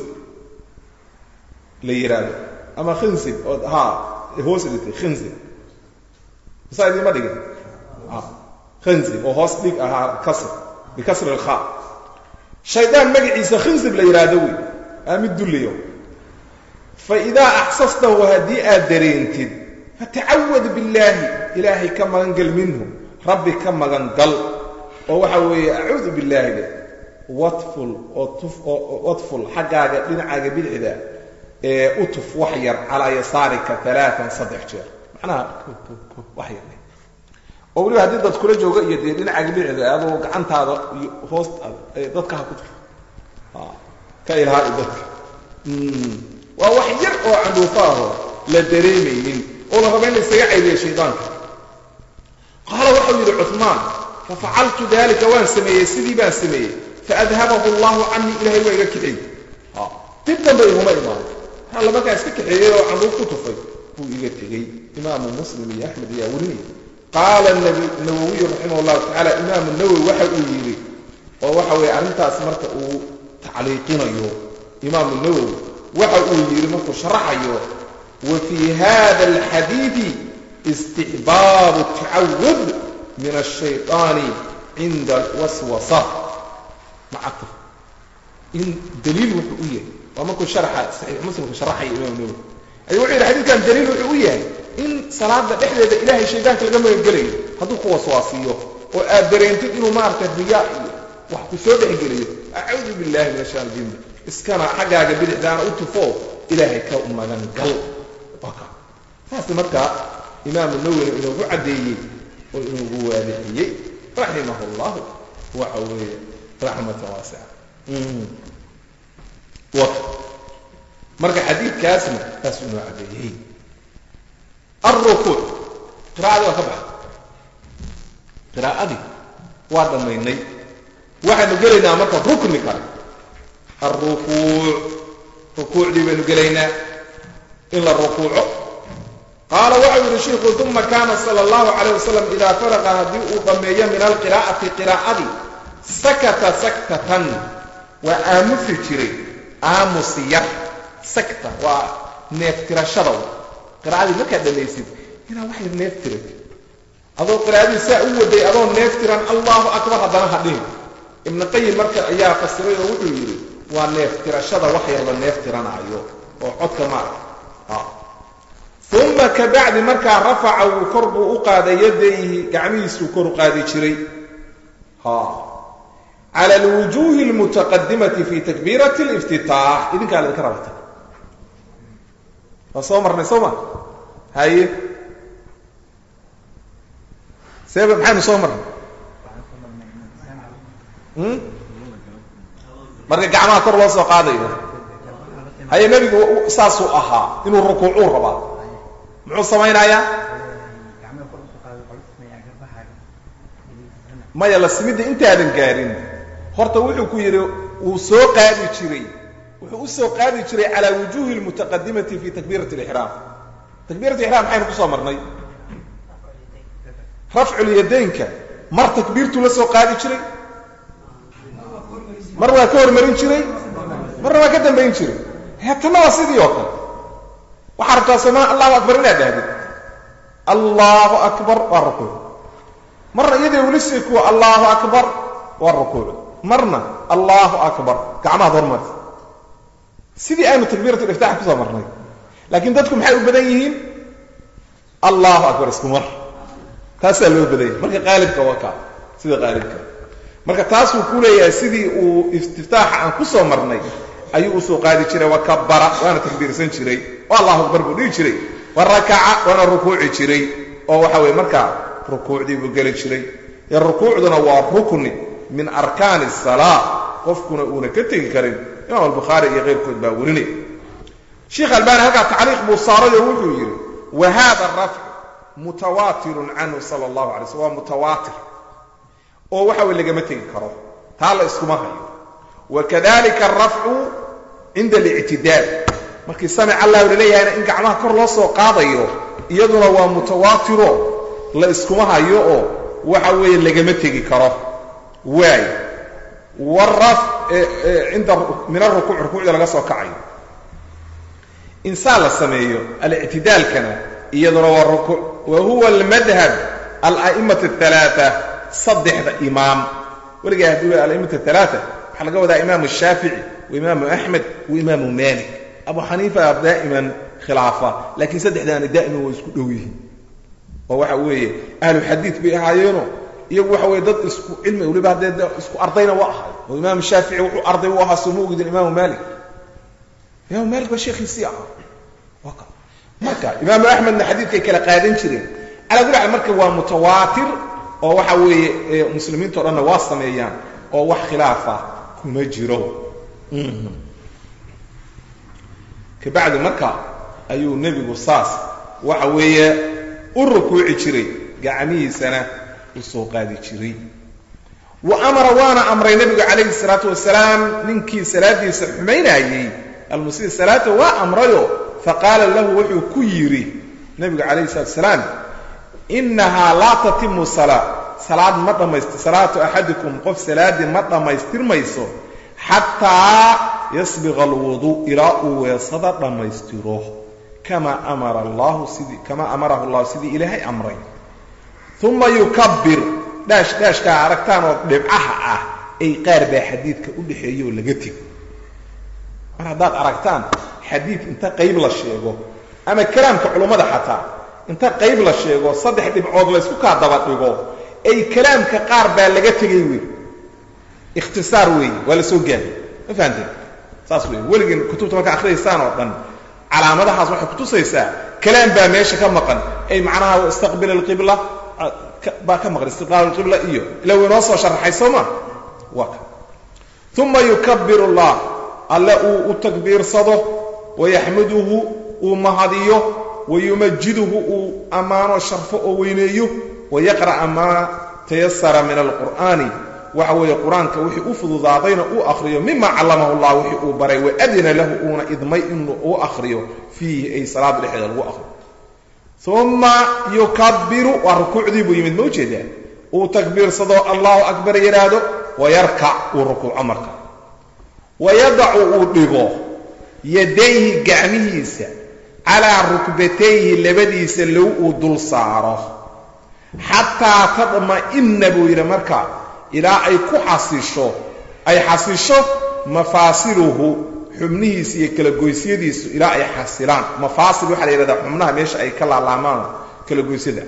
la yidhaahdo ama khinsib oo ha hoos dhigtay khinsib masaa idiima dhigin khinsib oo hoos dhig ahaa kasr bikasri alkhaa shaydaan magaciisa khinsib la yidhaahdo wey aa mid dullayo fa idaa axsastahu haddii aad dareentid fatacawad billaahi ilaahay ka magangal minhu rabbi ka magangal oo waxa weeye acuudu billaahi de watful oo tuf oo watful xaggaaga dhinacaaga bidixda ee u tuf wax yar calaa yasaarika alaaan saddex jeer macnaha wax yar oo weliba haddii dad kula jooga iyo dee dhinacaaga bidixda adoo gacantaada iyo hoostaada dadka ha ku tuf ka ilhaai dadka waa wax yar oo candhuufo aho la dareemaynin oo la raba in la isaga caydiya shaydaanka qaala waxau yidhi cumaan fafacaltu dalika waan sameeyey sidii baan sameeyey faadhabahu allahu canii ilahay waa iga kaxeeyey dib dambe iguma imaado alla markaa iska kaxeeyey oo candhuuf ku tufay buu iga tegey imaamu muslim iyo axmed ayaa warinaya qaala nawowiyu raximah llahu tacala imaamu nawowi waxa uu yidhi oo waxa weeye arrintaas marka uu tacliiqinayo imaamu nawowi waxa uu yidhi markuu sharaxayo wa fii hada alxadiidi istixbaabu tacawud min ashayطaani cinda alwaswasa macatuf in daliil wuxuu u yahay waa markuu sharaxa saxiix muslimka sharaxaya imaamu nawowi ay wuxuu yidhi xadiidkan daliil wuxuu u yahay in salaada dhexdeeda ilaahay shaydaanka laga magangelayo hadduu ku waswaasiyo oo aad dareentid inuu maaragtay riyaa iyo wax ku soo dhexgeliyo acuudu billahi min ashaan jinni iskana xaggaaga bidixdaana u tufo ilaahay ka magangal saas markaa imaamu nawwina inoogu caddeeyey oo inoogu waadixiyey raximah llahu waxa weeye raxmatan waasica marka xadiidkaasna taas inoo caddeeyey alrukuuc qiraa'adii waa ka baxa qiraa'adii waa dhammaynay waxaanu gelaynaa marka rukni kale alrukuuc rukuucdii baynu gelaynaa in la rukuuco qaala waxau yidhi shiiku uma kaana sala allahu calayh wasalam idaa faraqa haddii uu dhammeeyo min alqiraa'ati qiraa'adii sakata saktatan waa aamusi jiray aamusi yar sakta waa neeftirashada qiraa'adii markaad dhammaysid inaa wax yar neef tiray adoo qiraa'adii saa u waday adoo neef tiran allahu akbar haddana ha dhihin ibnu qayim marka ayaa fasiray oo wuxuu yidhi waa neef tirashada wax yar la neef tiranaayo oo codka maarag uma kabacdi markaa rafaca wuu kor buu u qaaday yadayhi gacmihiisuu kor u qaadi jiray cala alwujuuhi almutaqadimati fi takbiirati liftitaax idinkaa la idinka rabata waa soo marnay soo ma haye seeba maxaynu soo marnay marka gacmaha kor loo soo qaadayo haye nebigu saasuu ahaa inuu rukuucuu rabaa muxuu samaynayaa maya la simidda intaadan gaarin horta wuxuu ku yidhi wuu soo qaadi jiray wuxuu u soo qaadi jiray calaa wujuuhi lmutaqadimati fi takbiirati lixraam takbiirat ixraam maxaynu ku soo marnay rafculyadaynka mar takbiirtuu la soo qaadi jiray mar waa ka hormarin jiray marna waa ka dambayn jiray heetana waa sidii oo kale waxaa rabtaa somaa allahu akbar inaad dhahdid allahu akbar waa rukuuc marna iyadoo weli sii kuwa allahu akbar waa rukuuc marna allahu akbar gacmahaad hormarta sidii aynu takbiirat liftaax kusoo marnay laakiin dadku maxay u badan yihiin allahu akbar isku mar taasaa loo badanya marka qaalibka waa kaa sida qaalibka marka taasuu ku leeyahay sidii uu istiftaaxa aan ku soo marnay ayuu usoo qaadi jiray wa kabara waana takbiirsan jiray oo allahu akbar buu dhihi jiray wa rakaca waana rukuuci jiray oo waxa weye markaa rukuucdii buu geli jiray ee rukuucduna waa rukni min arkaani asalaa qofkuna uuna ka tegi karin imaam albukhaari iyo keyrkood baa werinay sheikh albani halkaa tacliiq buu saaray oo wuxuu yidhi wa hada rafc mutawaatirun canhu sala allahu alay slm waa mutawaatir oo waxa weye lagama tegi karo taa la iskuma hayo wakadalika arafcu cinda alictidaal markii samic allah la leeyahayna in gacmaha kor loo soo qaadayo iyaduna waa mutawaatiro la iskuma hayo oo waxa weeye lagama tegi karo waay waraf inda min arukuuc rukuucda laga soo kacayo insaan la sameeyo alictidaalkana iyaduna waa rukuuc wa huwa almadhab ala'immat athalaata saddexda imaam weligaa haddii ala'immat athalaata waxaa laga wadaa imaamu shaafici wa imaamu axmed wa imaamu malik abu xaniifa daa'iman khilaafa laakiin saddexdaani daa'iman waa isku dhow yihiin oo waxa weeye ahlu xadiid bay ahaayeeno iyagu waxa weye dad isku cilmi weliba haddee isku ardayna waa ahay oo imaamu shaafici wuxuu arday u ahaa sooma ogidin imaamu malik imaamu malik baa sheekhiisii ahaa marka imaamu axmedna xadiidkay kala qaadan jireen calaa kuli xaal marka waa mutawaatir oo waxa weeye muslimiinto dhanna waa sameeyaan oo wax khilaafa kuma jiro kabacdi marka ayuu nebigu saas waxa weeye u rukuuci jiray gacmihiisana u soo qaadi jiray wa amara waana amray nebigu calayhi salaatu wasalaam ninkii salaadiisa xumaynayey almusii salaata waa amrayo faqaala lahu wuxuu ku yidhi nebigu calayhi salatu wasalaam inahaa laa tatimu salaa salaad ma dhammayst salaatu axadikum qof salaaddii ma dhammaystirmayso xataa yasbiqa alwudu ilaa uu weesada dhammaystiro kamaa amara allahu sidii kamaa amarahu allahu sidii ilaahay amray uma yukabbir dhaash dhaashkaa aragtaan oo dhibcaha ah ay qaar baa xadiidka u dhexeeya oo laga tego mar haddaad aragtaan xadiid inta qayb la sheego ama kalaamka culummada xataa inta qayb la sheego saddex dhibcood laysku kaa daba dhigo ay kalaamka qaar baa laga tegay wey ikhtisaar weeye waa la soo gaari ma fahamteen saas wey weligeen kutubta markaa akhriyaysaan oo dhan calaamadahaas waxay kutusaysaa kalaam baa meesha ka maqan ay macnaha istaqbil alqibla baa ka maqan istiqbaal alqibla iyo ila waynoo soo sharaxay soo ma waa ka uma yukabbiru allah alle uu u takbiirsado wayaxmaduhu uu mahadiyo wayumajiduhu uu ammaano sharfo oo weyneeyo wayaqra'a maa tayasara min alqur'aani waxa weeye qur-aanka wixii u fududaadayna uu akhriyo mima callamahu llah wixii uu baray waadina lahu uuna idmay inuu u akhriyo fiihi ay salaada dhexdeeda lagu akhriyo uma yukabbiru waa rukuucdii buu yimid ma ujeedaa uu takbiirsado allahu akbar yidhaahdo wayarkac uu rukuuco marka wayadacu uu dhigo yadayhi gacmihiisa calaa rukbatayhi labadiisa low uu dul saaro xataa tadma'inna buu yidhi marka ilaa ay ku xasisho ay xasisho mafaasiluhu xubnihiisa iyo kala goysyadiisu ilaa ay xasilaan mafaasil waxaa la yidhahdaa xubnaha meesha ay ka laalaamaan kala goysyada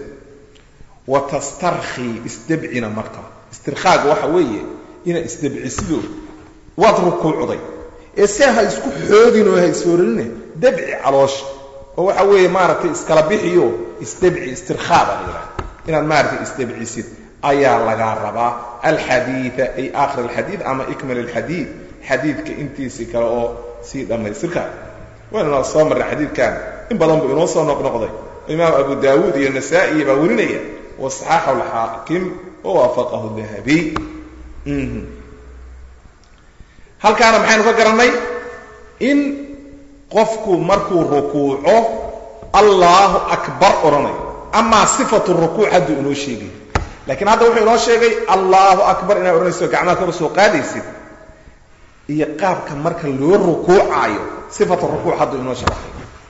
wa tastarkhii isdabcina marka istirkhaaga waxa weeye inaad isdabcisido waad rukuucday ee see ha isku xoogin oo ha isooranine dabci caloosha oo waxa weeye maaragtay iskala bixiyo isdabci istirkhaa baa la yidhahda inaad maaragtay isdabcisid ayaa lagaa rabaa alxadiida ay aakhir alxadiid ama ikmal alxadiid xadiidka intiisii kale oo sii dhammaystirka waynuna soo marray xadiidkan in badan buu inoo soo noqnoqday imaam abu daawuud iyo nasaa'i baa werinaya wasaxaxahu alxaakim wawaafaqahu dahabiy halkaana maxaynu ka garannay in qofku markuu rukuuco allaahu akbar odhanayo amaa sifatu rukuuc hadduu inoo sheegay laakiin hadda wuxuu inoo sheegay allaahu akbar inaad odhanayso gacmaha kor soo qaadaysid iyo qaabka marka loo rukuucaayo sifatu rukuuc hadduu inoo sharaxay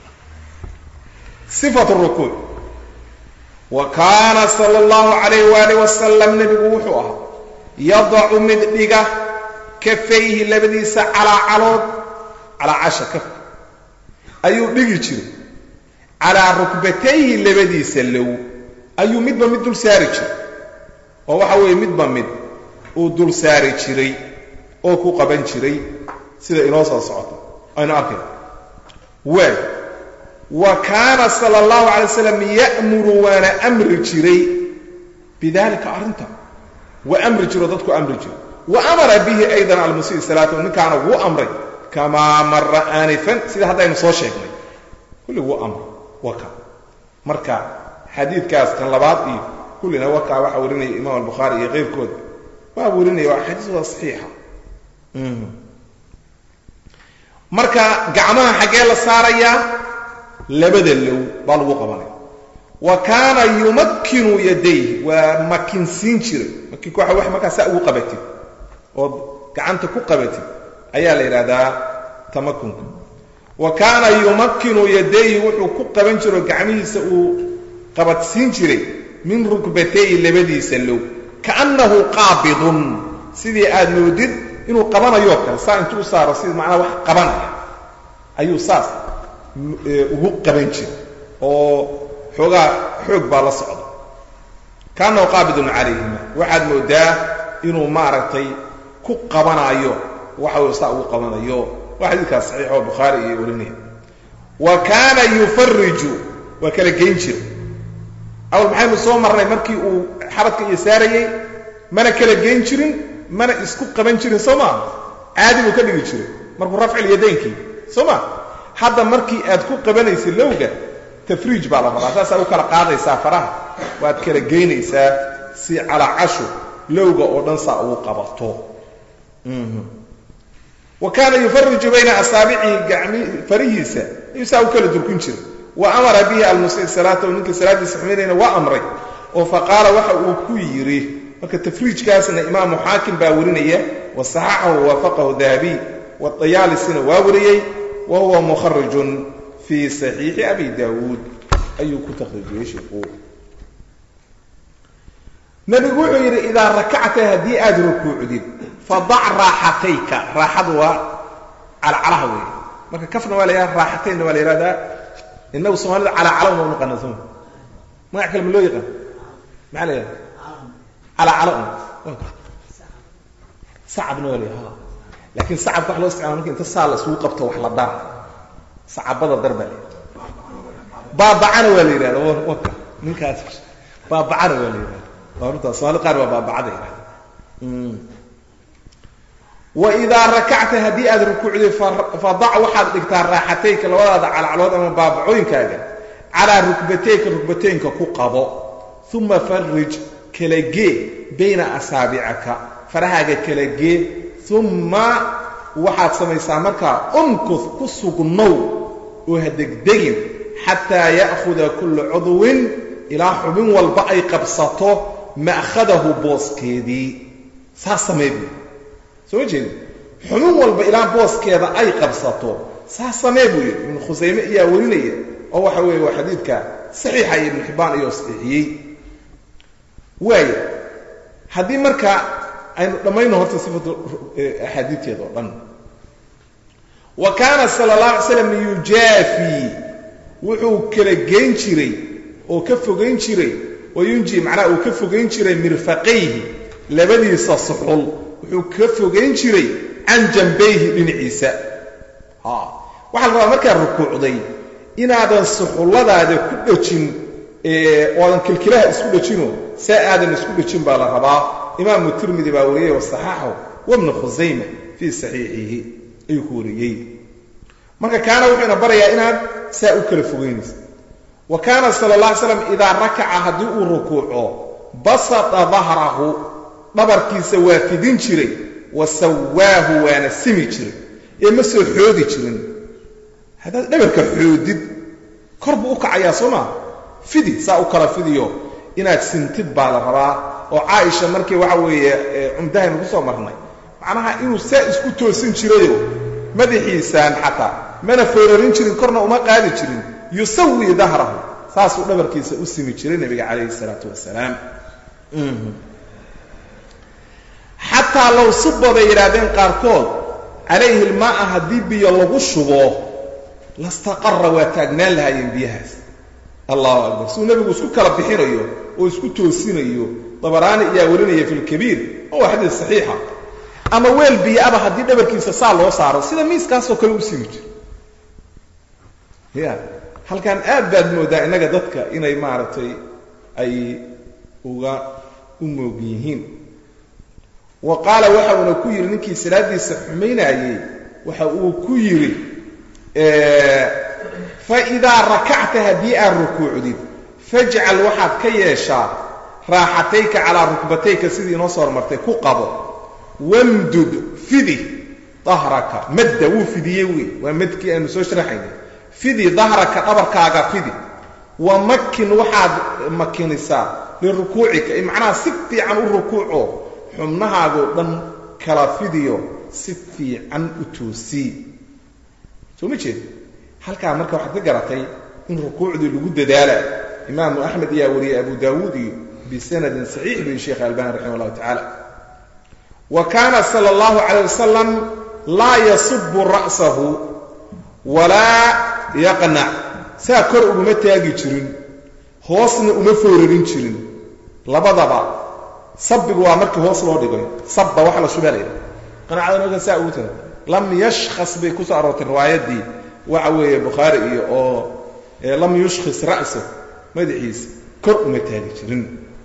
sifatu rukuuc wa kaana sala allahu calayh waalih wasalam nebigu wuxuu ahaa yadacu mid dhiga kafayhi labadiisa calaa calood calaa casha kaf ayuu dhigi jiray calaa rukbatayhi labadiisa low ayuu midba mid dul saari jiray oo waxa weeye midba mid uu dul saari jiray oo ku qaban jiray sida inoo soo socoto aynu arkay waay wa kaana sala allahu calay slam ya'muru waana amri jiray bidalika arrinta wa amri jiro dadku amri jiro wa amara bihi aydan almusii salaata ninkaana wuu amray kamaa mara aanifan sida haddaynu soo sheegnay kulli wuu amray waka marka xadiidkaas kan labaad iyo kullina wakaa waxaa warinaya imaam albukhaari iyo keyrkooda waa warinaya waa xadiis waa saxiixa marka gacmaha xaggee la saarayaa labada low baa lagu qabanaya wa kaana yumakkinu yadayh waa makinsiin jiray makinku waxa wax markaa saa ugu qabatid ood gacanta ku qabatid ayaa la yidhahdaa tamakunka wa kaana yumakkinu yadayhi wuxuu ku qaban jiro gacmihiisa uu qabadsiin jiray min rukbatayhi labadiisa low kaannahu qaabidun sidii aad moodid inuu qabanayoo kale saa intuu u saaro sidii macnaa wax qabanaya ayuu saas ugu qaban jiray oo xoogaa xoog baa la socda kaannahu qaabidun calayhima waxaad moodaa inuu maaragtay ku qabanaayo waxa uu saa ugu qabanayo waa xadiidkaas saxiix oo bukhaari iyo warinaya wa kaana yufariju waa kala geyn jira awal maxaynu soo marnay markii uu xabadka iyo saarayey mana kala geyn jirin mana isku qaban jirin soo maa caadi buu ka dhigi jiray markuu rafcil yadaynkii soo ma hadda markii aad ku qabanaysa lowga tafriij baa la rabaa saasaa u kala qaadaysaa faraha waad kala geynaysaa si calacashu lowga oo dhan saa ugu qabato wa kaana yufariju bayna asaabicihi gacmi farihiisa ayuu saa u kala durkin jiray wa amara bihi almusii salaatahu ninka salaaddiisa xumaynayna waa amray oo faqaala waxa uu ku yidhi marka tafriijkaasna imaamu xaakim baa warinaya wa saxaxahu waafaqahu dahabiy wadayaalisina waa wariyey wa huwa mukharijun fii saxiixi abi daawuud ayuu ku takhrijiyey sheikhu nabigu wuxuu yidhi idaa rakacta haddii aad rukuucdid fadac raaxatayka raaxadu waa calacalaha weeye marka kafna waa la yidhahda raaxataynna waa la yidhahdaa inagu soomaalida calacala uma naqana soma magac kale ma loo yaqaan maxaa la yidhahda calacala un sacabna waa la yidhahda laakiin sacabka wax loo isticmaala marka inta saa la isugu qabto wax la dara sacabada dar baa la yidhahda baabacana waa la yidhahda waka ninkaas baabacana waa la yidhahda waa runtaa soomaalida qaar waa baabacada yidhahda waidaa rakacta haddii aad rukuucday fadac waxaad dhigtaa raaxatayka labadaada calacalood ama baabacooyinkaaga calaa rukbatayka rukbatooyinka ku qabo uma farij kala gee bayna asaabicaka farahaaga kala gee uma waxaad samaysaa markaa umkud ku sugnow oo ha degdegin xataa ya'khuda kulla cudwin ilaa xubin walba ay qabsato ma'khadahu booskeedii saas samee buu soo ma jeedi xubin walba ilaa booskeeda ay qabsato saas samee buu yidhi ibnu khusayme ayaa warinaya oo waxa weeye waa xadiidka saxiixa iyo ibnu xibbaan ayoo saxiixiyey waaya haddii marka aynu dhammayno horta sifatu axaadiidteeda oo dhan wa kaana sala allah alay slam yujaafi wuxuu kala geyn jiray oo ka fogayn jiray wayunji macnaha uu ka fogayn jiray mirfaqayhi labadiisa suxul wuxuu ka fogayn jiray can jambayhi dhinaciisa waxaa la rabaa markaad rukuucday inaadan suxulladaada ku dhejin oodan kilkilaha isku dhejino saa aadan isku dhejin baa la rabaa imaamu tirmidi baa wariyey wasaxaxahu wabnu khusayma fii saxiixihi ayuu ku wariyey marka kaana wuxuuna barayaa inaad saa u kala fogaynaysa wa kaana sala alla alay slam idaa rakaca haddii uu rukuuco basata dahrahu dhabarkiisa waa fidin jiray wa sawaahu waana simi jiray ee ma soo xoodi jirin haddaad dhabarka xoodid kor buu u kacayaa soo maa fidi saa u kala fidiyo inaad sintid baa la rabaa oo caaisha markii waxa weeye cumdahaynu ku soo marnay macnaha inuu saa isku toosin jirayo madaxiisaan xataa mana foorarin jirin korna uma qaadi jirin yusawi dahrahu saasuu dhabarkiisa u simi jiray nebiga calayhi isalaatu wasalaam xataa low suba bay yidhaahdeen qaarkood calayhi ilmaaa haddii biyo lagu shubo lastaqara waa taagnaan lahaayeen biyahaas allahu akbar siduu nebigu isku kala bixinayo oo isku toosinayo dabaraani ayaa warinaya fi lkabiir waa xadiis saxiixa ama weel biyo-aba haddii dhabarkiisa saa loo saaro sida miiskaasoo kale u simi jiro ya halkan aad baad moodaa innaga dadka inay maaragtay ay uga u moog yihiin wa qaala waxa uuna ku yidhi ninkii salaadiisa xumaynayey waxa uu ku yidhi fa idaa rakacta haddii aad rukuucdid fajcal waxaad ka yeeshaa raaxatayka calaa rukbatayka sidii inoo soo hormartay ku qabo wamdud fidi dahraka madda wuu fidiyey wey waa madkii aanu soo sharaxaynay fidi dahraka dhabarkaaga fidi wa makin waxaad makinisaa lirukuucika macnaha si fiican u rukuuco xubnahaagoo dhan kala fidiyo si fiican u toosii soo ma jeed halkaa marka waxaad ka garatay in rukuucdii lagu dadaala imaamu axmed ayaa wariyey abu daawuud iyo bisanadin saxiix bu sheekh albani raximah allahu tacaala wa kaana sala allahu calayh wasalam laa yasubu ra'sahu walaa yaqnac saa kor uguma taagi jirin hoosna uma foorarin jirin labadaba sabbigu waa markii hoos loo dhigay sabba waxa la shubaa layidha qanaacada marka saa ugu tira lam yashkhas bay kusoo aroortay riwaayadii waxa weeye bukhaari iyo oo lam yushkhis ra'sa madaxiisa kor uma taagi jirin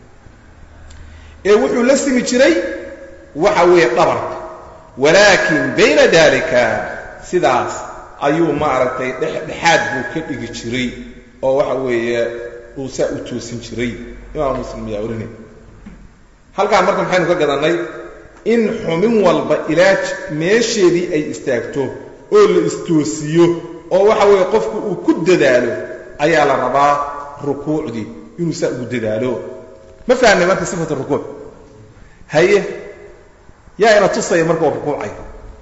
ee wuxuu la simi jiray waxa weeye dhabarka walaakin bayna dalika sidaas ayuu maaragtay dhexdhexaad buu ka dhigi jiray oo waxa weeye uu saa u toosin jiray imaam muslim ayaa orinay halkaa marka maxaynu ka gadannay in xumin walba ilaaj meesheedii ay istaagto oo la istoosiyo oo waxa weeye qofku uu ku dadaalo ayaa la rabaa rukuucdii inuu saa ugu dadaalo ma fahnay marka sifat rukuuc haye yaa ina tusaya marka waa rukuucay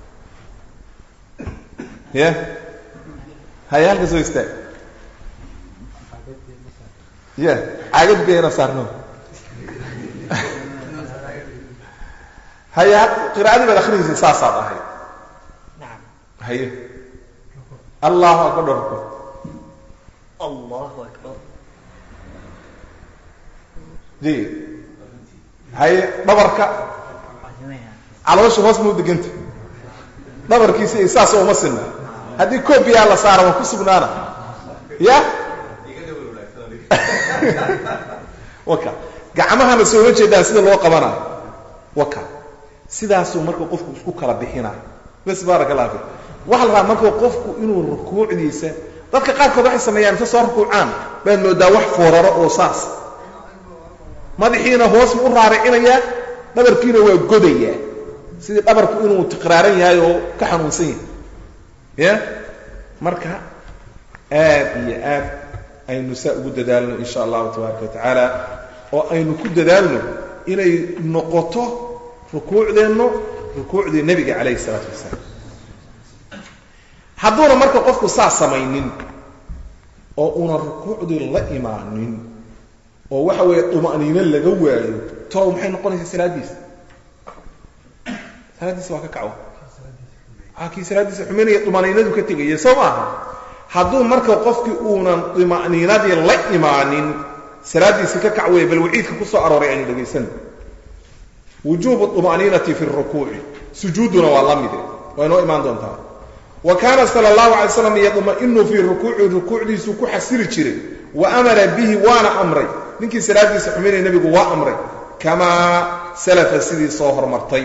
ya haye halka soo istaag ya caagad biyayna saarno haye qiraa'adii baad akrinaysa saasaad ahay haye allahu akbar dharko الله أكبر ji haye dhabarka caloosha hoos mau deganta dhabarkiisa iyo saas uma sinna haddii koobiyaa la saara waa ku sugnaana ya waka gacmahana sooma jeedaan sida loo qabanayo waka sidaasuu marka qofku isku kala bixinayo bas baaraka allah fik waxaa la rabaa marka qofku inuu rukuucdiisa dadka qaarkood waxay sameeyaan inta soo rukuucaan baad moodaa wax fooraro oo saas madaxiina hoos buu u raaricinayaa dhabarkiina waa godayaa sidii dhabarku inuu tiqraaran yahay oo ka xanuunsan yahay ya marka aad iyo aad aynu saa ugu dadaalno in sha allahu tabaaraka wa tacaala oo aynu ku dadaalno inay noqoto rukuucdeenno rukuucdii nebiga calayhi isalaatu wasalaam hadduuna marka qofku saa samaynin oo una rukuucdii la imaanin oo waxa weeye duma'niino laga waayo tolow maxay noqonaysaa salaaddiisa salaaddiisa waa ka kaco a kii salaaddiisa xumaynaya duma'niinadu ka tegaya soo maaha hadduu marka qofkii uunan duma'niinadii la imaanin salaaddiisi ka kac weeye bal waciidka ku soo arooray aynu dhegaysan wujuubu duma'niinati fi rukuuci sujuuduna waa la mide waa inoo imaan doontaa wa kaana sala allahu alay slam yadma'inu fii rukuuci rukuucdiisuu ku xasili jiray wa amara bihi waana amray ninkii salaadiisa xumaynaya nebigu waa amray kamaa salafa sidii soo hormartay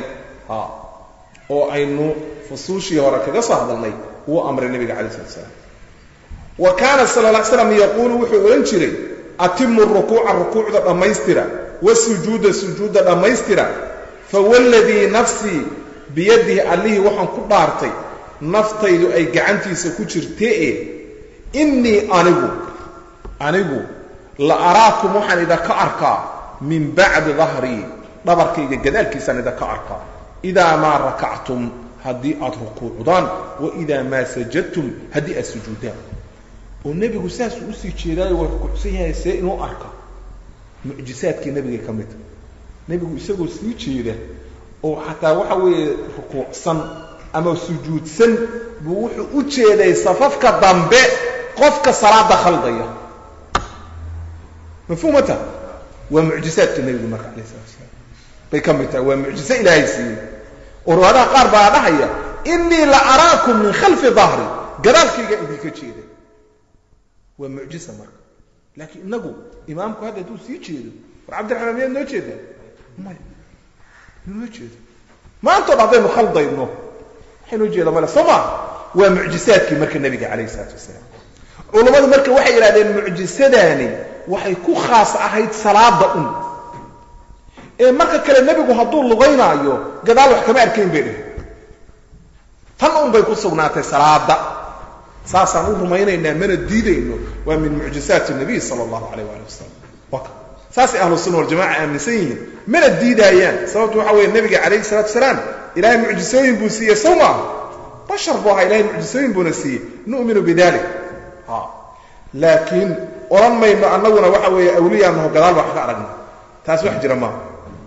oo aynu fusuushii hore kaga soo hadalnay wuu amray nebiga calayi slat slam wa kaana sala la slam yaquulu wuxuu odhan jiray atimu rukuuca rukuucda dhammaystira wasujuuda sujuudda dhammaystira fawalladii nafsii biyadihi allihii waxaan ku dhaartay naftaydu ay gacantiisa ku jirtee innii anigu anigu la araakum waxaan idinka arkaa min bacdi dahrii dhabarkayga gadaalkiisaan idinka arkaa idaa maa rakactum haddii aad rukuucdaan wa idaa maa sajadtum haddii aad sujuudaan oo nebigu saasuu usii jeedaayo waa rukuucsan yahay see inuu arka mucjisaadkii nebigay ka midta nebigu isagoo sii jeeda oo xataa waxa weeye rukuucsan ama sujuudsan buu wuxuu u jeeday safafka dambe qofka salaada khaldaya mafhuumata waa mucjisaadka nebigu marka alayh salatu asalaam bay ka mid tahay waa mucjiso ilaahay siiyey oo riwaadaha qaar baa dhahaya innii la araakum min khalfi dahri gadaalkayga idinka jeeda waa mucjisa marka laakiin inagu imaamku hadda hadduu sii jeedo war cabdiraxmaan miyaad noo jeedaa maya noo jeedo maantoo dhan haddaynu khaldayno waxaynoo jeeda male soo maa waa mucjisaadkii marka nebiga calayhi isalaatu wasalaam culammadu marka waxay yidhahdeen mucjisadaani waxay ku khaas ahayd salaada un ee marka kale nebigu hadduu lugaynaayo gadaal wax kama arkayn bay dheh tan un bay ku sugnaatay salaada saasaan u rumaynaynaa mana diidayno waa min mucjisaati nabiy sala allahu calayh waali wasalam waka saasay ahlu sunna waljamaca aaminsan yihiin mana diidaayaan sababtu waxa weeye nebiga calayhi salatu wasalaam ilaahay mucjisooyin buu siiyey sow maaha bashar buu ahaa ilahay mucjisooyin buuna siiyey nu'minu bidalik ha laakiin odhan mayno annaguna waxa weeye awliyaanaho gadaal wax ka aragna taas wax jira maaha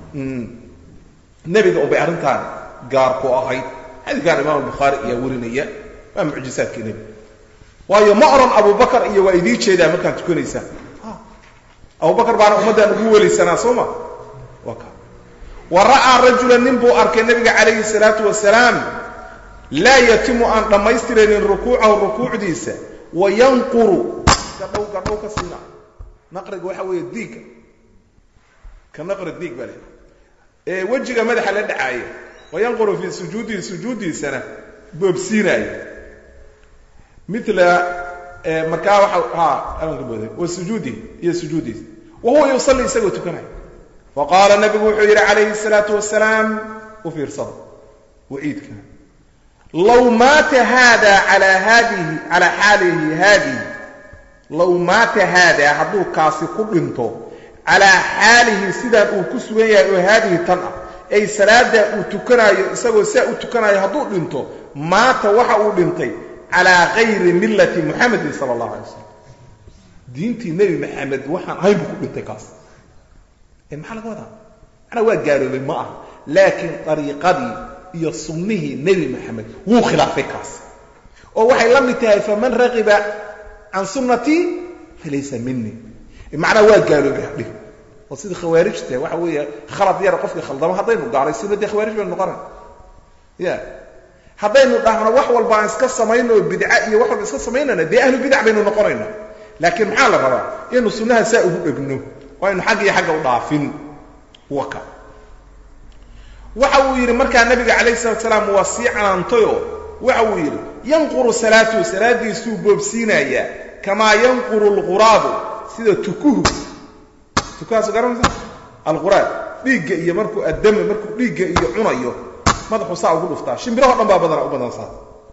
nebiga unbay arrintaan gaar ku ahayd xadiidkan imaam albukhaari ayaa warinaya waa mucjisaadkii nebiga waayo ma odhan abubakar iyo waa idii jeedaa markaad tukanaysaan abubakar baana ummaddaan ugu welaysanaa soo ma waa ka wa ra'aa rajulan nin buu arkay nebiga calayhi salaatu wasalaam laa yatimu aan dhammaystiraynin rukuucahu rukuucdiisa wa yanquru gadhow gadhow ka siina naqriga waxa weeye diigga ka naqri diig baa leh ee wejiga madaxa la dhacaaya wa yanquru fii sujuudihi sujuuddiisana boobsiinaaya mila markaa waa ha amanka booday wa sujuudihi iyo sujuudiisa wa huwa yusalli isagoo tukanaya fa qaala nabigu wuxuu yidhi calayhi الsalaatu wasalaam u fiirsada waciidka low maata hada alaa haadihi calaa xaalihi haadihi low maata haada hadduu kaasi ku dhinto calaa xaalihi sidaan uu ku sugan yahay oo haadihi tan ah ay salaada uu tukanaayo isagoo saa u tukanaayo hadduu dhinto maata waxa uu dhintay calaa kayri millati muxamedin sala allahu alay wasalam diintii nebi maxamed waxaan ahayn buu ku dhintay kaas maxaa laga wadaa macnaa waa gaaloobay ma aha laakiin dariiqadii iyo sunnihii nebi maxamed wuu khilaafay kaas oo waxay la mid tahay faman raqiba can sunnatii falaysa minii macnaa waa gaaloobay hadhih oo sidii khawaarijta waxa weeye khalad yara qofkii khaldamo haddaynu gaalaysiino dee khawaarij baynu noqonay ya haddaynu dhahno wax walba aan iska samayno bidca iyo wax walba iska samaynana dee ahlu bidac baynu noqonayna laakiin maxaa la rabaa inaynu sunnaha saa ugu dhegno oo aynu xagga iyo xagga u dhaafin waka waxa uu yidhi markaa nabiga calayhi salatu salaam waa sii canaantayoo waxa uu yidhi yanquru salaatuhu salaadiisuu boobsiinayaa kamaa yanquru alquraabu sida tukuhu tukuhaasu garanaysa alquraab dhiigga iyo markuu addame markuu dhiigga iyo cunayo madaxu saa ugu dhuftaa shimbiraho dhan baa badana u badan saa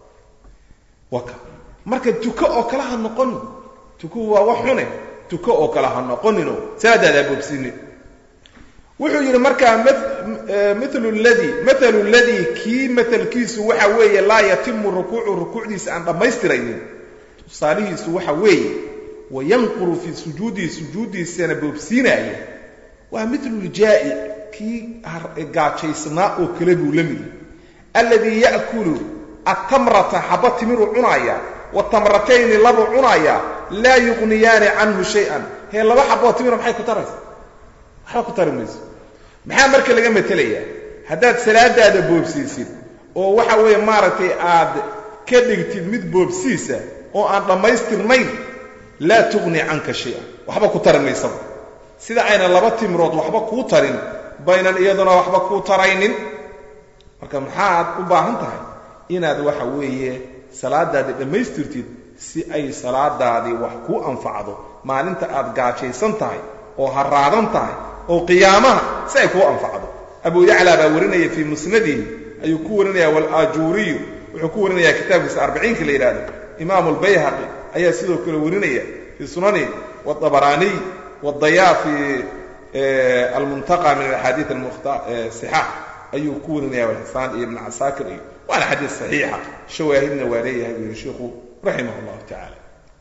waka marka tuko oo kale ha noqonin tukuhu waa wax xune tuko oo kale ha noqonino salaadaadaa boobsiinin wuxuu yidhi markaa milu ladii mathalu ladii kii matalkiisu waxa weeye laa yatimu rukuucu rukuucdiisa aan dhammaystiraynin tusaalihiisu waxa weeye wayanquru fii sujuudihi sujuuddiisana boobsiinaaya waa milu ljaa'i kii gaajaysnaa oo kale buu la midi alladii ya'kulu atamrata xaba timiruu cunaaya watamratayni labuu cunaaya laa yuqniyaani canhu shay-an hee laba xaboo timira maxay ku taraysa waxba ku tari mayso maxaa marka laga matelayaa haddaad salaadaada boobsiisid oo waxa weeye maaragtay aad ka dhigtid mid boobsiisa oo aan dhammaystirnayn laa tuqni canka shay-an waxba ku tari maysaba sida ayna laba timirood waxba kuu tarin baynan iyaduna waxba kuu taraynin marka maxaad u baahan tahay inaad waxa weeye salaadaadii dhammaystirtid si ay salaadaadii wax kuu anfacdo maalinta aad gaajaysan tahay oo haraadan tahay oo qiyaamaha si ay kuu anfacdo abu yaclaa baa warinaya fii musnadihi ayuu ku warinaya walajuuriyu wuxuu ku warinaya kitaabkiisa arbiciinka la yidhahdo imaamu albayhaqi ayaa sidoo kale warinaya fii sunanihi wاطabaraaniy wاdayaa fi almuntaqa min axaadiid sixaax ayuu ku warinaya walxisaan iyo ibn casaakir iyo waana xadiid saxiixa shawaahidna waa leeyahay buu yihi sheikhu raximah اllahu tacaala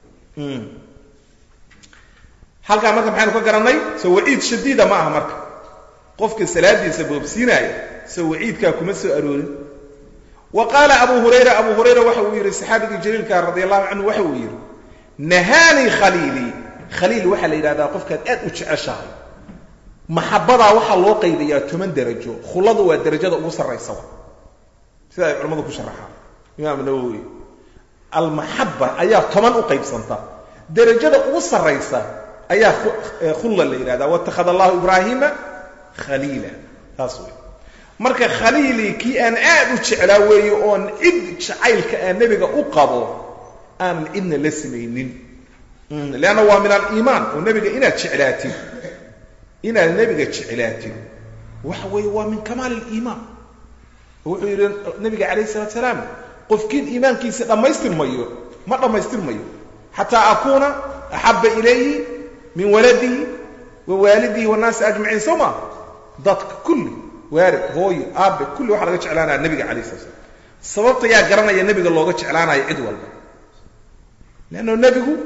halkaa marka maxaynu ka garannay soo waciid shadiida ma aha marka qofka salaadiisa boobsiinaaya soo waciidkaa kuma soo aroorin wa qaala abu hurayra abu hurayra waxa uu yidhi saxaabigii jaliilka radi allahu canhu waxa uu yidhi nahaanii khaliilii khaliil waxaa la yidhahdaa qofkaad aad u jeceshahay maxabadaa waxaa loo qaybayaa toban derajo khuladu waa derajada ugu sarraysa sida ay culimmadu ku sharaxaan imaam nawowi almaxaba ayaa toban u qaybsanta derajada ugu sarraysa ayaa khulla la yidhahdaa watakhada allahu ibraahiima khaliila taas wey marka khaliilii kii aan aad u jeclaa weeye oon cid jacaylka aan nebiga u qabo aanan cidna la samaynin leanna waa min aliimaan oo nebiga inaad jeclaatid inaad nebiga jeclaatid waxa weeye waa min kamaali aliimaan wuxuu yidhi nabiga calayh salatu salaam qofkiin iimaankiisa dhammaystirmayo ma dhammaystirmayo xataa akuuna axabba ilayhi min waladihi wa waalidihi wannaasi ajmaciin soo maa dadka kulli waarid hooyo aabe kulli waxaa laga jeclaanaya nebiga calayh sala slam sababta yaa garanaya nebiga looga jeclaanayo cid walba leanno nebigu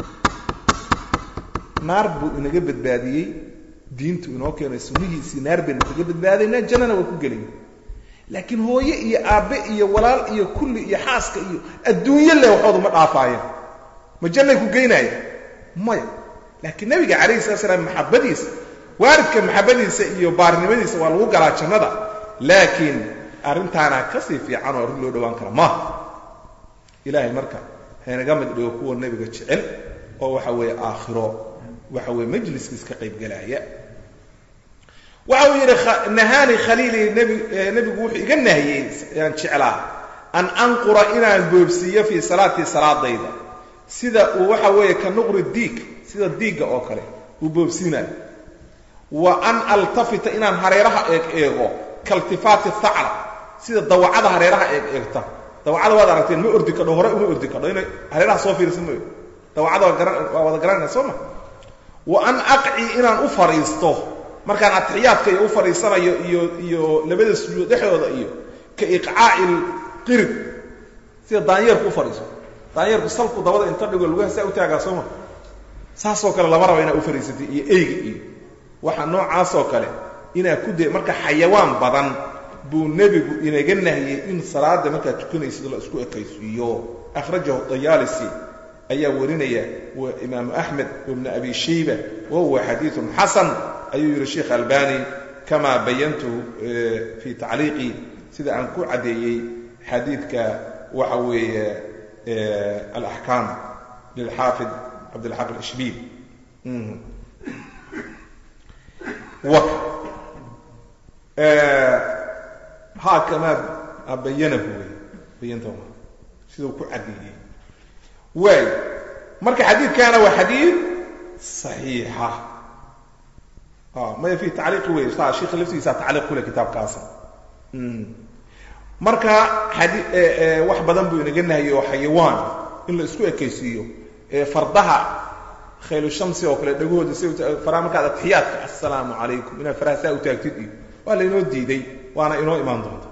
naar buu inaga badbaadiyey diintu inoo keenay sunnihiisii naar baynu kaga badbaadaynaa jannana waa ku gelaya laakiin hooye iyo aabbe iyo walaal iyo kulli iyo xaaska iyo adduunyo leh waxoodu ma dhaafaayeen ma jannay ku geynaya maya laakiin nebiga calayhi salatu salaam maxabadiisa waaridka maxabadiisa iyo baarinimadiisa waa lagu galaa jannada laakiin arrintaana kasii fiican oo arrin loo dhowaan kara maaha ilaahay marka haynaga mid dhigo kuwa nebiga jecel oo waxa weeye aakhiro waxa weeye majliskiis ka qaybgalaaya waxa uu yidhi nahaani khaliilii nbi nebigu wuxuu iga nahiyey aan jeclaa an anqura inaan boobsiiyo fii salaatii salaadayda sida uu waxa weeye ka nuqri diig sida diigga oo kale uu boobsiinayo wa an altafita inaan hareeraha eeg eego kaltifaati thacra sida dawacada hareeraha eeg eegta dawacada waad aragteen ma ordi kadho hore uma ordi kadho inay hareeraha soo fiirsan mayo dawacada waa wada garanayna soo ma wa an aqci inaan u fadhiisto markaan atixiyaadka iyo u fadhiisanayo iyo iyo labada sujuud dhexdooda iyo ka iqcaa'i lqirib sida daanyeerku u fadhiiso daanyeerku salku dabada inta dhigo lugaha saa u taagaa sooma saasoo kale lama raba inaad u fadhiisatay iyo eyga iyo waxa noocaasoo kale inaad ku de marka xayawaan badan buu nebigu inaga nahiyey in salaada markaad tukanaysid la isku ekaysiiyo akhrajahu dayaalisi ayaa warinaya wa imaamu axmed wibnu abi shayba wa huwa xadiiun xasan ayuu yihi sheikh albani kama bayantuhu fi tacliiqi sida aan ku caddeeyey xadiidka waxa weeye alaxkaam lilxaafid cabdilxaq alishbiil ha kamaa bayanahu wey bayanta siduu ku caddeeyey waay marka xadiidkaana waa xadiid saxiixa maya fi tacliiqi wey sa sheikha laftigiisa tacliiq kule kitaabkaasa marka xadi wax badan buu inaga nahiyey oo xayawaan in la isku ekaysiiyo fardaha khaylu shamsi oo kale dhagahooda si faraha markaad atixiyaadka assalaamu calaykum inaad faraha saa u taagtid iyo waa lainoo diiday waana inoo imaan doonta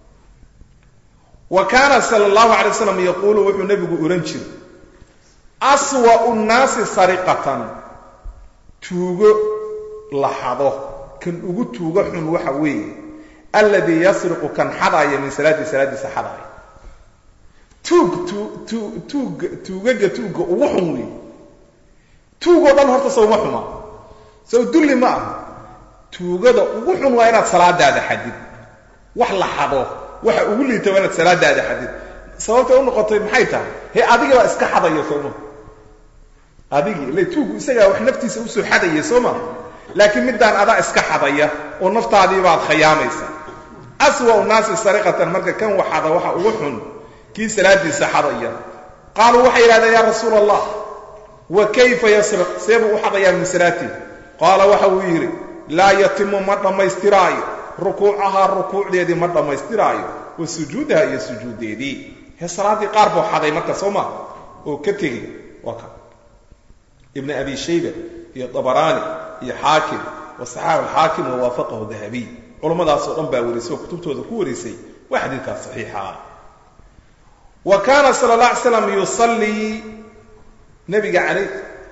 wa kaana sala allahu alay waslam yaquulu wuxuu nebigu ohan jiray aswa'u nnaasi sariqatan tuugo laxado kan ugu tuugo xun waxa weeye alladii yasriqu kan xadaaya min salaati salaadiisa xadaaya tuug tu tuug tuugaga tuugga ugu xun weeye tuugoo dhan horta sawma xuma sow dulli ma aha tuugada ugu xun waa inaad salaadaada xadid wax la xado waxa ugu liita waa inaad salaadaada xadid sababta u noqotay maxay tahay he adigii baa iska xadaya sooma adigii ile tuugu isagaa wax naftiisa usoo xadaya soo ma laakiin middaan adaa iska xadaya oo naftaadii baad khayaamaysa aswa'u naasi sariqatan marka kan waxada waxa ugu xun kii salaadiisa xadaya qaaluu waxay yidhahdeen yaa rasuula allah wa kayfa yasriq seebuu u xadayaa min salaatii qaala waxa uu yidhi laa yatimu ma dhammaystiraayo rukuucahaa rukuucdeedii ma dhammaystiraayo wa sujuudaha iyo sujuuddeedii he salaaddii qaar buu xaday marka soo ma oo ka tegey waa ka ibn abi shayba iyo dabaraani iyo xaakim wa saxaax alxaakim wa waafaqahu dahabiy culammadaasoo dhan baa warisay oo kutubtooda ku warisay waa xadiidkaas saxiixa wa kaana sala allah alay slam yusallii nabiga alay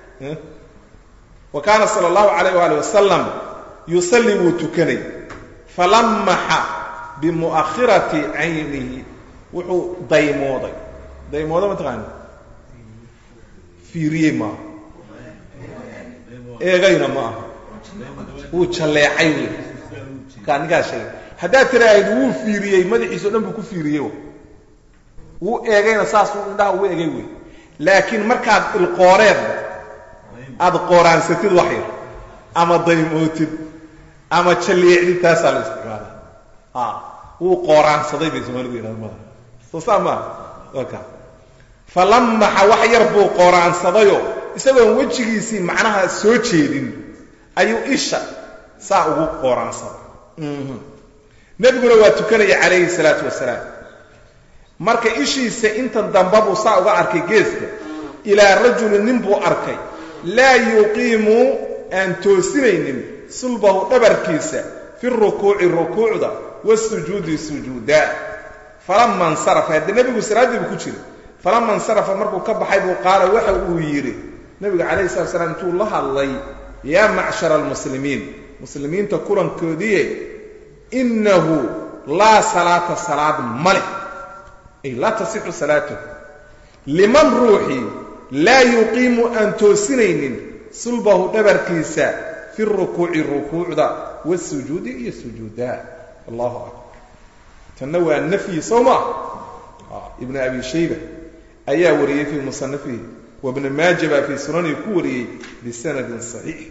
wa kaana sala allahu alayh waali wasalam yusallii wuu tukanay falamaxa bimu'akhirati caynihi wuxuu daymooday daymooda mataqaani fiiriyey maaha eegayna ma aha wuu jalleecay wey markaa ninkaa sheegay haddaad tiraahid wuu fiiriyey madaxiisa o dhan buu ku fiiriyey wuu eegayna saasuu indhaha ugu egay wey laakiin markaad ilqooreed aada qooraansatid wax yar ama daymootid ama jalleecdid taasaa la isticmaala a wuu qooraansaday bay soomaalidu yidhahda mada soo saa maa waka falamaxa wax yar buu qooraansadayoo isagoon wejigiisii macnaha soo jeedin ayuu isha saa ugu qooraansaday nebiguna waa tukanaya calayhi salaatu wasalaam marka ishiisa intan damba buu saa uga arkay geeska ilaa rajulin nin buu arkay laa yuqiimu aan toosinaynin sulbahu dhabarkiisa fi rukuuci rukuucda wasujuudi sujuuda falama insarafa haddee nebigu salaaddii buu ku jira falama insarafa markuu ka baxay buu qaala waxa uu yidhi nebigu calayhi salatu salaam intuu la hadlay yaa macshara almuslimiin muslimiinta kulankoodiiye innahu laa salaata salaad ma leh ay laa tasixu salaatuh liman ruuxii laa yuqiimu aan toosinaynin sulbahu dhabarkiisa fi rukuuci rukuucda wasujuudi iyo sujuuda allahu akbar tanna waa nafyi soo maa ibnu abi shayba ayaa wariyey fii musanafihi wabna maaja baa fii sunanihi ku wariyey bisanadin saxiix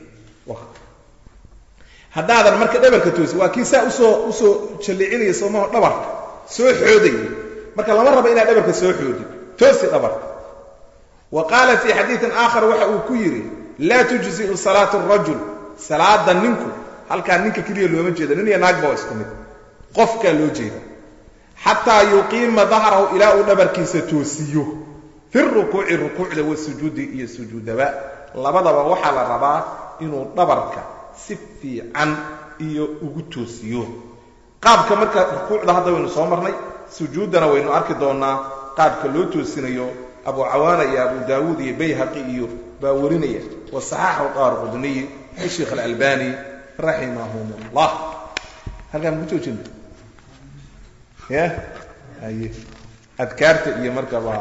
haddaadan marka dhabarka toosi waa kii saa usoo usoo jallicinaya soomaho dhabarka soo xoodaya marka lama rabo inaad dhabarka soo xoodid toosi dhabarka wa qaala fii xadiidin aakhar waxa uu ku yidhi laa tujzi'u salaatu rajul salaada ninku halkaa ninka keliya looma jeeda nin iyo naagba waa isku mid qofkaa loo jeeda xataa yuqiima dahrahu ilaa uu dhabarkiisa toosiyo fi rukuuci rukuucda wasujuudi iyo sujuudaba labadaba waxaa la rabaa inuu dhabarka si fiican iyo ugu toosiyo qaabka marka rukuucda hadda waynu soo marnay sujuuddana waynu arki doonaa qaabka loo toosinayo abu cawaana iyo abu daawuud iyo bayhaqi iyo baa warinaya wasaxaxu qaar qudniy sheikh alalbani raximahum llah halkaan ku joojina ya aye adkaarta iyo marka waa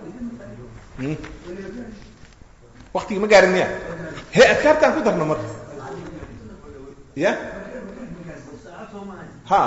waktigii ma gaarin miya he adkaartaan ku darna marka ya ha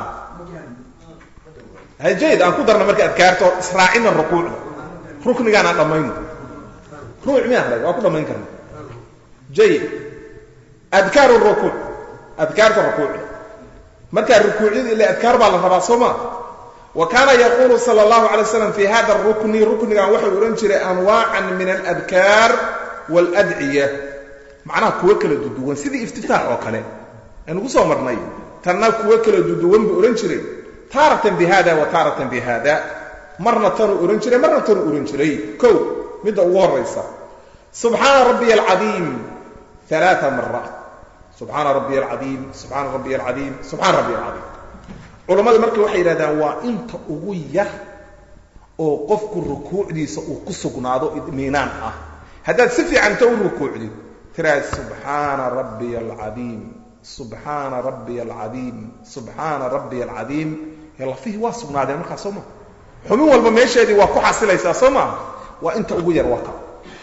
hajayid aan ku darna marka adkaarta oo israacina rukuucda ruknigaan aan dhammayno ruuc miyaan haday waa ku dhammayn karna jayid adkaaru rukuuc adkaarta rukuucda markaa rukuucyada ila adkaar baa la rabaa soo maa wa kaana yaquulu sala allahu alay slam fi hada rukni ruknigan waxau odhan jiray anwaacan min aladkaar waaladciya macnaha kuwo kala duduwan sidii iftitaax oo kale aynugu soo marnay tanna kuwo kala duduwan buu odhan jiray taaratan bi hada wa taaratan bi hada marna tanuu odhan jiray marna tanuu odhan jiray kow midda ugu horaysa subxaana rabbiya alcadiim alaaa maraat subxaana rabbiya alcadiim subxaana rabbiya alcadiim subxaana rabbiya alcadiim culammadu marka waxay yidhahdaan waa inta ugu yar oo qofku rukuucdiisa uu ku sugnaado idmiinaan ah haddaad si fiicanta u rukuucdid tiraad subxaana rabbiya alcadiim subxaana rabbiya alcadiim subxaana rabbiya alcadiim ee lafihii waa sugnaadeen markaa soo maa xubin walba meesheedii waa ku xasilaysaa soo maa waa inta ugu yar waka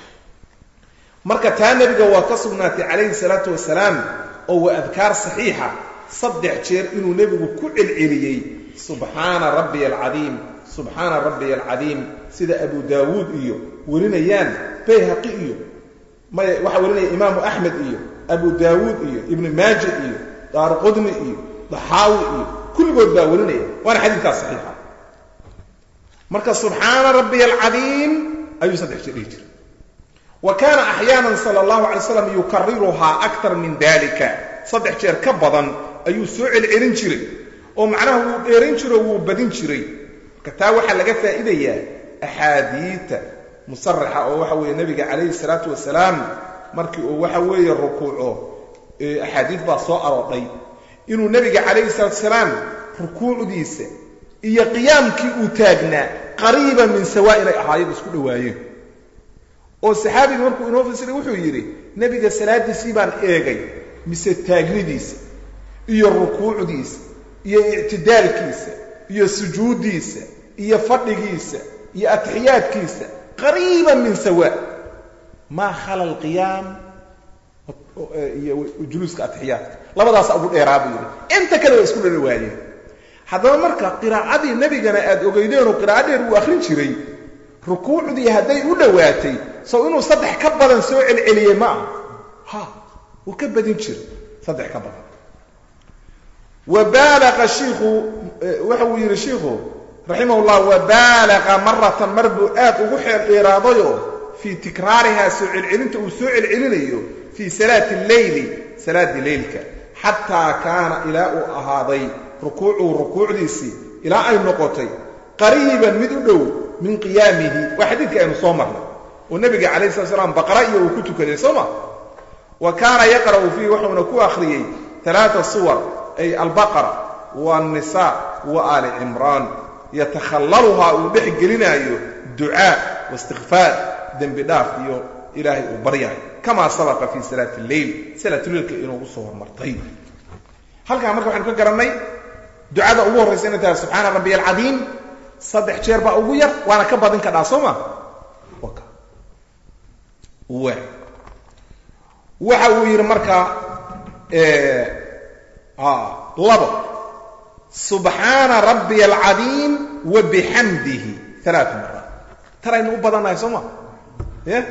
marka taa nebiga waa ka sugnaatay calayhi salaatu wasalaam oo waa adkaar saxiixa saddex jeer inuu nebigu ku celceliyey subxaana rabbiya alcadiim subxaana rabbiya alcadiim sida abu daawuud iyo warinayaan bayhaqi iyo maya waxaa warinaya imaamu axmed iyo abu daawuud iyo ibnu maaja iyo daarqudni iyo daxaawi iyo kulligood baa warinaya waana xadiidkaas saxiixa marka subxaana rabbiya alcadiim ayuu saddex jeer dhihi jiray wa kaana axyaana sala allahu alay slam yukariruhaa aktar min dalika saddex jeer ka badan ayuu soo celcelin jiray oo macnaha wuu dheerin jiro wuu badin jiray marka taa waxaa laga faa'iidayaa axaadiita musaraxa oo waxa weeye nebiga calayhi salaatu wasalaam markii uu waxa weeye rukuuco axaadiid baa soo aroodhay inuu nebiga calayhi salaatu wasalaam rukuucdiisa iyo qiyaamkii uu taagnaa qariiba min sawaa inay ahaayad isku dhowaayeen oo saxaabiga markuu inoo fasiray wuxuu yidhi nebiga salaadiisii baan eegay mise taagnidiisa iyo rukuucdiisa iyo ictidaalkiisa iyo sujuuddiisa iyo fadhigiisa iyo atixiyaadkiisa qariiban min sawa maa khala alqiyaam iyo juluuska atixiyaadka labadaasa ugu dheeraa buu yidhi inta kale waa isku dhari waayeen haddaba marka qiraacadii nebigana aad ogeydeenoo qiraaco dheer uu akhrin jiray rukuucdii hadday u dhowaatay sow inuu saddex ka badan soo celceliyey ma ah ha wuu ka badin jiray saddex ka badan wa baalaqa shiikhu waxa uu yidhi shiikhu raximah llah wa baalaqa maratan mar buu aad ugu xeel dheeraadayoo fii tikraarihaa soo celcelinta uu soo celcelinayo fii salaati alleyli salaaddii leylka xataa kaana ilaa uu ahaaday rukuucuhu rukuucdiisii ilaa ay noqotay qariiban mid u dhow min qiyaamihi waa xadiidkii aynu soo marnay oo nebiga calayh slat slam baqara iyo uu ku tukaday soo ma wa kaana yaqra'u fiihi wuxuuna ku akhriyey alaaa suwar ay albaqara waannisaa wa aali cimraan yatakhallaluhaa uu dhex gelinaayo ducaa waistikfaar dembi dhaaf iyo ilaahay uu baryahay kamaa sabaqa fii salaati lleyl salaatuleylka inoogu soo hormartay halkaa marka waxaynu ka garannay ducada ugu horraysa inay tahay subxaana rabbiy alcadiim saddex jeer baa ugu yar waana ka badin kadhaa soo ma waxa uu yidhi marka labo subxaana rabbiy alcadiim wa bixamdihi alaaa maraat tanaynu u badannahay soo ma y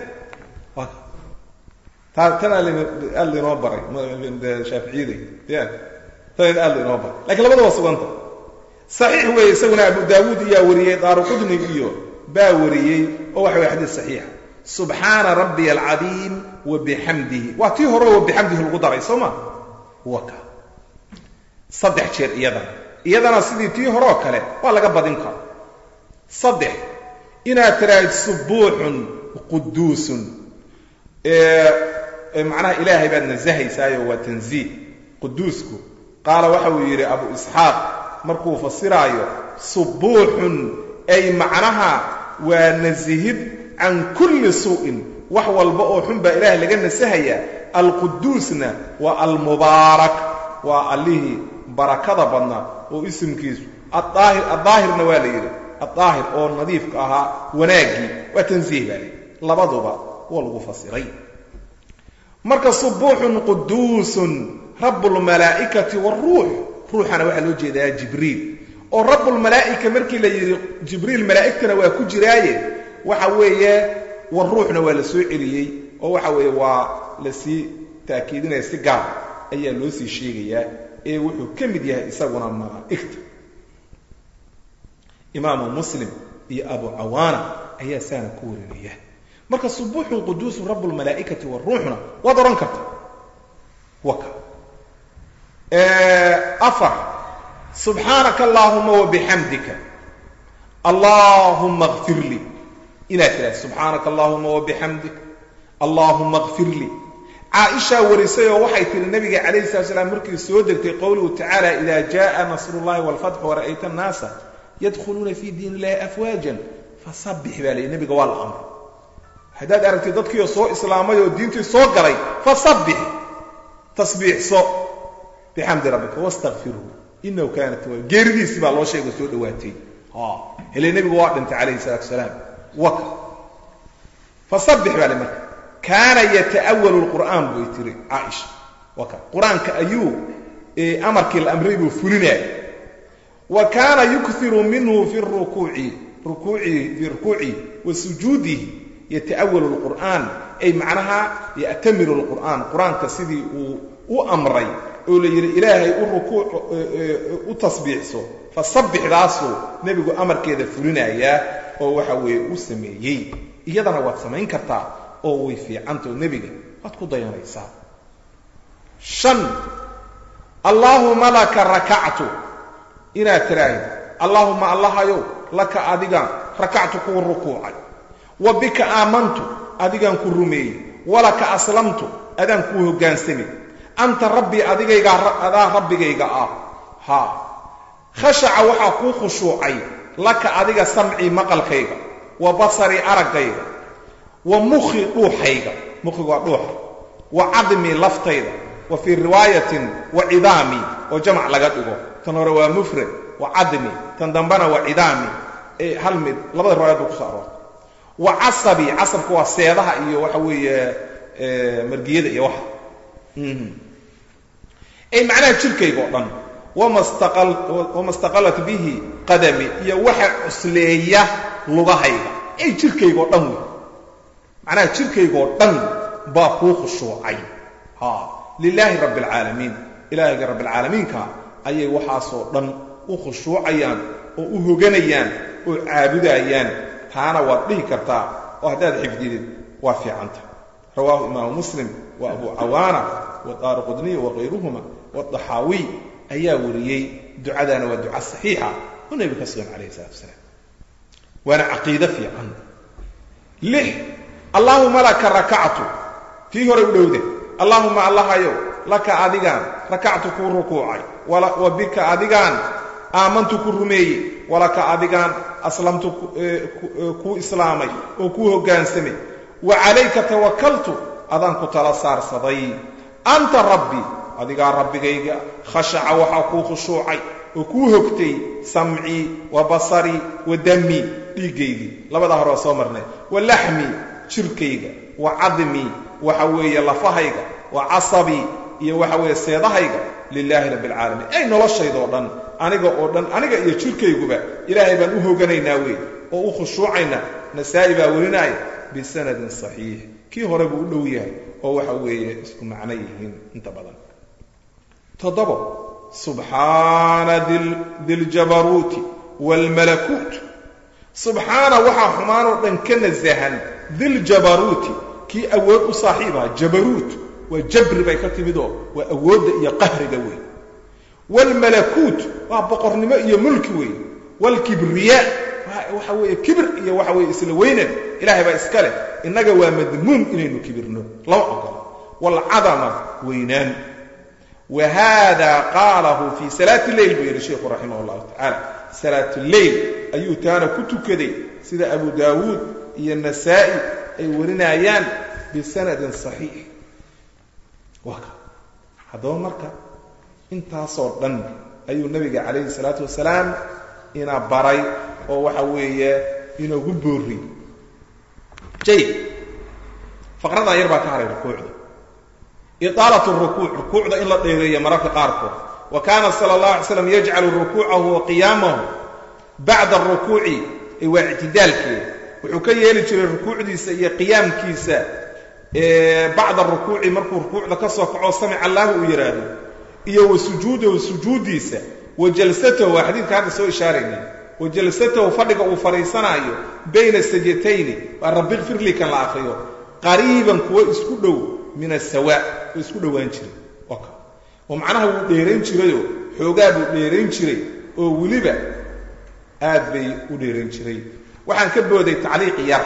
tan aad lainoo baray shaaficiyada ya tan aad lainoo baray lakiin labada waa suganta saxiix weeye isaguna abu daawuud iyaa wariyey daaru qudni iyo baa wariyey oo waxa weye xadiis saxiixa subxaana rabbiy alcadiim wa bixamdihi waa tii hore wa bixamdihi lagu daray soo ma waka saddex jeer iyadana iyadana sidii tii hore oo kale waa laga badin karo saddex inaad tiraahid subuuxun quduusun macnaha ilaahay baad nasahaysaayo waa tanziih quduusku qaala waxa uu yidhi abu isxaaq markuu fasiraayo subuuxun ay macnaha waa nasihid can kulli suu'in wax walba oo xun baa ilaahay laga nasahayaa alquduusna waa almubaarak waa allihii barakada badnaa oo isimkiisu aaahir addaahirna waa la yidhi addaahir oo nadiifka ahaa wanaaggii waa tansiih baa layidhi labaduba waa lagu fasiray marka subuuxun quduusun rabbulmalaa'ikati waaruux ruuxana waxaa loo jeedaa jibriil oo rabbulmalaa'ika markii la yidhi jibriil malaa'igtana waa ku jiraaye waxa weeye war ruuxna waa la soo celiyey oo waxa weeye waa la sii taakiidinaya si gaar ayaa loo sii sheegayaa ee wuxuu ka mid yahay isaguna malaa'igta imaamu muslim iyo abu cawaana ayaa saana ku warinaya marka subuuxun quduusun rabbulmalaa'ikati waruuxna waad odhan karta waka afar subxaanaka allaahuma wabixamdika allaahuma kfir lii inaad tidhahda subxaanaka allahuma wabixamdik allaahuma kfir lii caaishaa warisay oo waxay tihi nabiga calayhi salat slam markii soo degtay qowluhu tacaala ida jaءa nasru llahi wاlfatxu wara'ayta annaasa yadkhuluuna fi diin illahi afwaajan fasabbix baa layihi nabiga waa la amray haddaad aragtid dadkiioo soo islaamay oo diintii soo galay fasabbix tasbiixso bixamdi rabbika wastakfirhu inahu kaana tawaab geeridiisii baa loo sheega soo dhowaatay hele nebigu waa dhintay calayhi salaatu salaam waka fasabbix baa le marka kaana yata'awalu lqur'aan bay tiri caaisha waka qur-aanka ayuu amarkii la amray buu fulinaya wa kaana yukthiru minhu fi rukuuci rukuucihi fii rukuucihi wa sujuudihi yata'awalu lqur'aan ay macnaha ya'tamiru lqur'aan qur-aanka sidii uu u amray oo la yidhi ilaahay u rukuuc u tasbiixso fasabbixdaasuu nebigu amarkeeda fulinayaa oo waxa weeye u sameeyey iyadana waad samayn kartaa oo way fiicantao nebiga waad ku dayanaysaa shan allaahuma laka rakactu inaad tiraahid allaahuma allahayow laka adigaan rakactu kuu rukuucay wa bika aamantu adigaan ku rumeeyey walaka aslamtu adaan kuu hoggaansamay anta rabbii adigaygaa adaa rabbigayga ah haa khashaca waxaa kuu khushuucay laka adiga samcii maqalkayga wa basarii araggayga wa mukhi dhuuxayga mukhiga waa dhuuxa wa cadmii laftayda wa fii riwaayatin wa cidaamii oo jamac laga dhigo tan hore waa mufrad wa cadmi tan dambena waa cidaami ee hal mid labada riwaayad ba kuso aroortay wa casabii casabka waa seedaha iyo waxa weeye margiyada iyo waxa ay macnaha jirkayga oo dhan wama staqalat bihi qadami iyo waxa cusleeya lugahayga ay jirkayga oo dhan wey macnaha jirkayga oo dhan baa kuu khushuucay ha lilaahi rabbi alcaalamiin ilaahayga rabbialcaalamiinka ayay waxaasoo dhan u khushuucayaan oo u hoganayaan oo caabudayaan taana waad dhihi kartaa oo haddaad xifdidid waa fiicanta rawaahu imaamu muslim wa abu cawaana wa daari qudniy wakayruhuma wadaxaawiy ayaa wariyey ducadaana waa duca saxiixa oo nebiga ka sugan calayhi salatu wasalaam waana caqiide fiican lix allaahuma laka rakactu tii hore u dhowde allaahuma allahayow laka adigaan rakactu kuu rukuucay wa bika adigaan aamantu ku rumeeyey walaka adigaan aslamtu kuu islaamay oo kuu hoggaansamay wa calayka tawakaltu adaan ku tala saarsaday anta rabbi adigaa rabbigayga khashaca waxaa kuu khushuucay oo kuu hogtay samcii wa basarii wa dammii dhiiggaydii labadaa hore waa soo marnay wa laxmii jirkayga wa cadmii waxa weeye lafahayga wa casabii iyo waxa weeye seedahayga lilaahi rabbi alcaalamiin ay noloshaydoo dhan aniga oo dhan aniga iyo jirkayguba ilaahay baan u hoganaynaa wey oo u khushuucaynaa nasaa'i baa werinaaya bisanadin saxiix kii hore buu u dhow yahay oo waxa weeye isku macno yihiin inta badan toddobo subxaana diljabaruuti waalmalakuut subxaana waxaa xumaanoo dhan ka nasahan diljabaruuti kii awood u saaxiibaha jabaruut waa jabri bay ka timidoo waa awoodda iyo qahriga wey waalmalakuut waa boqornimo iyo mulki wey waalkibriyaa waxa weeye kibir iyo waxa weeye isla weynan ilaahay baa iska leh innaga waa madmuum inaynu kibirno lama ogola waalcadama weynaan wa haada qaalahu fii salaati leyl buu yidhi sheikhu raximah llahu tacaala salaatuleyl ayuu taana ku tukaday sida abu daawuud iyo nasaa'i ay warinayaan bisanadin saxiix waa ka haddaba marka intaasoo dhan ayuu nabiga calayhi salaatu wasalaam ina baray oo waxa weeye inoogu booriyey jayid faqradaa yar baa ka haray rukuucda iطaalat rukuuc rukuucda in la dheereeyo mararka qaarkood wa kaana sala اllahu alay slam yajcalu rukuucahu wa qiyaamahu bacda arukuuci ee waa ictidaalkeeda wuxuu ka yeeli jiray rukuucdiisa iyo qiyaamkiisa bacda rukuuci markuu rukuucda ka soo kaco samic allahu uu yidhaahdo iyo wa sujuudahu sujuuddiisa wa jalsatahu waa xadiidka hadda soo ishaaraynay wa jalsatahu fadhiga uu fadhiisanaayo bayna sajatayni waa rabbi kfirli kan la akriyo qariiban kuwo isku dhow min asawa oo isku dhowaan jiray oo macnaha wuu dheerayn jirayoo xoogaa buu dheerayn jiray oo weliba aad bay u dheerayn jiray waxaan ka booday tacliiq yar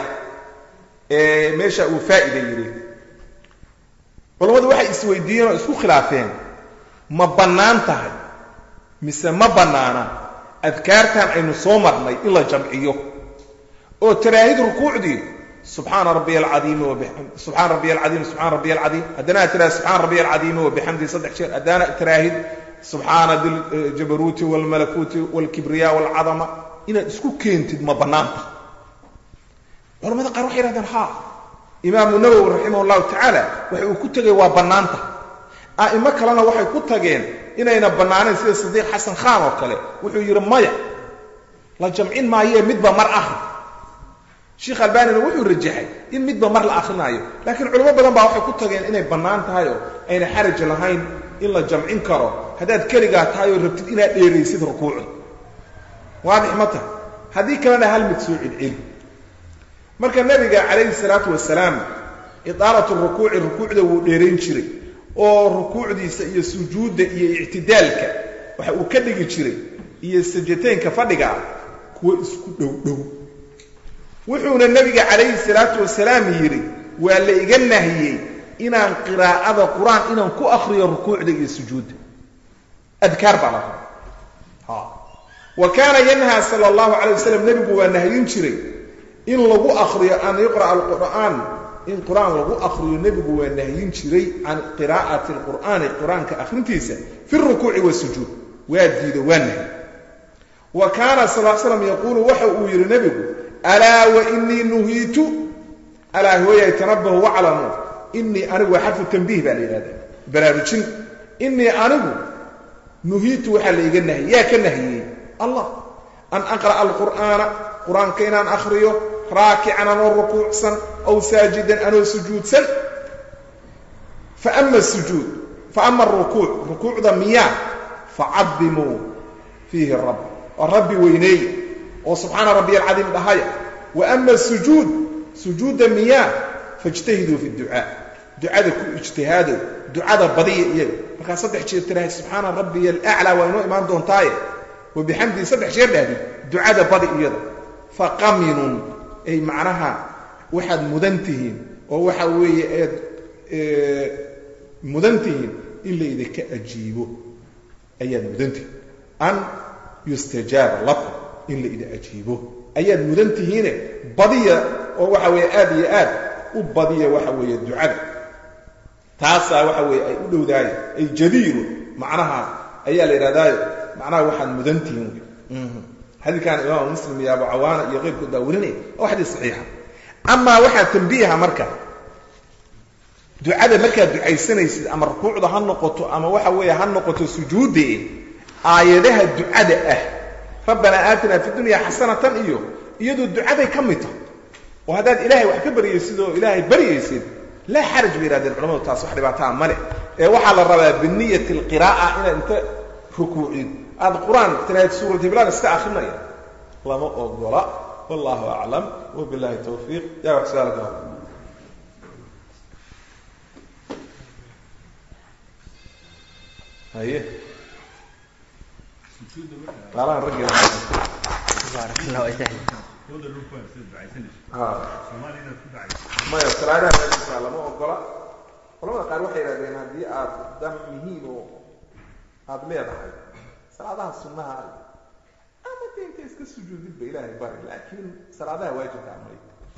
ee meesha uu faa'ida yidhi culammadu waxay isweydiiyeen oo isku khilaafeen ma bannaan tahay mise ma bannaana adkaartan aynu soo marnay in la jamciyo oo taraahid rukuucdii subxaana rabbiy alcadiimi subxaana rabbiy alcadiim subxana rabbiy alcadiim haddana aad tiraahid subxaana rabbiy alcadiimi wabixamdihi saddex jeer haddana tiraahid subxaana diljabaruuti waalmalakuuti waalkibriya waalcadama inaad isku keentid ma bannaan tahay culamada qaar waxay yhahdeen ha imaamu nawowi raximah allahu tacaala waxa uu ku tegay waa bannaan tahay a'imo kalena waxay ku tageen inayna bannaanayn sida sadiiq xasan khaan oo kale wuxuu yidhi maya la jamcin maayee midba mar ahri sheikh albanina wuxuu rajaxay in midba mar la akrinaayo laakiin culamo badan baa waxay ku tageen inay bannaan tahay oo ayna xaraj lahayn in la jamcin karo haddaad keligaa tahay oo rabtid inaad dheeraysid rukuucda waadix ma tahay haddii kalena hal mid soo celceli marka nebiga calayhi salaatu wasalaam idaalatu rukuuci rukuucda wuu dheerayn jiray oo rukuucdiisa iyo sujuudda iyo ictidaalka waxa uu ka dhigi jiray iyo sajataynka fadhiga ah kuwo isku dhow dhow wuxuuna nebiga calayhi salaatu wasalaam yidhi waa la iga nahiyey inaan qiraa'ada qur-aan inaan ku akriyo rukuucda iyo sujuudda adkaar baa la raba wa kaana yanhaa sala allahu calay wasalam nebigu waa nahyin jiray in lagu akriyo an yuqra'a alqur'aan in qur-aan lagu akriyo nebigu waa nahyin jiray can qiraa'ati alqur'aani qur-aanka akhrintiisa fi rukuuci wasujuud waa diido waa nahy wa kaana sal l slam yaquulu waxa uu yidhi nebigu alaa wa inii nuhiitu alaa hooyay tanabahu waclamu inii anigu waa xarfu tanbiih baa la yidhahdaa baraarujin inii anigu nuhiitu waxaa la iga nahiyey yaa ka nahiyey allah an aqra'a alqur'aana qur-aanka inaan akhriyo raakican anoo rukuucsan aw saajidan anoo sujuudsan faama sujuud faama arukuuc rukuucda miyaa facadimuu fiihi rabb oo rabbi weyneeya oo subxaana rabbiy alcadiim dhahaya wa ama sujuud sujuudda miyaa faijtahiduu fi ducaa ducada ku ijtihaadow ducada badiya iyaga markaa saddex jeer tirahay subxaana rabbiya alaclaa waa inoo imaan doontaaye wa bixamdihi saddex jeer dhahdi ducada badi iyada faqaminun ay macnaha waxaad mudan tihiin oo waxa weeye eed mudan tihiin in la idinka ajiibo ayaad mudan tihiin an yustajaaba lakum in la idin ajiibo ayaad mudan tihiine badiya oo waxa weeye aad iyo aad u badiya waxa weeye ducada taasaa waxa weeye ay u dhowdaayo ay jadiiru macnaha ayaa la yidhahdaayo macnaha waxaad mudan tihiin xadiidkan imaam muslim iyo abu cawaana iyo keyrkood baa warinaya oo xadiis saxiixa amaa waxaa tambiiha marka ducada markaad ducaysanaysid ama rukuucda ha noqoto ama waxa weeye ha noqoto sujuudde aayadaha ducada ah rabbanaa aatinaa fi dunya xasanatan iyo iyadoo ducaday ka mid tahay oo haddaad ilaahay wax ka baryaysid oo ilaahay baryaysid laa xaraj bay yihahdeen culamadu taas wax dhibaataa male ee waxaa la rabaa biniyati alqiraa'a inaad inta rukuucid aad qur-aan tiraahid suurat hiblaan iska akrinaya lama ogola wallahu aclam wabillahi tawfiiq yaa wax su-aal ka haye qaalahan raggeeda baarak allah wajahik maya salaadaha meeshiisa lama ogola culamada qaar waxay yidhahdeen haddii aad dan muhiim oo aada leedahay salaadaha sunnaha ama de inta iska sujuudid ba ilaahay bari laakiin salaadaha waajibka amay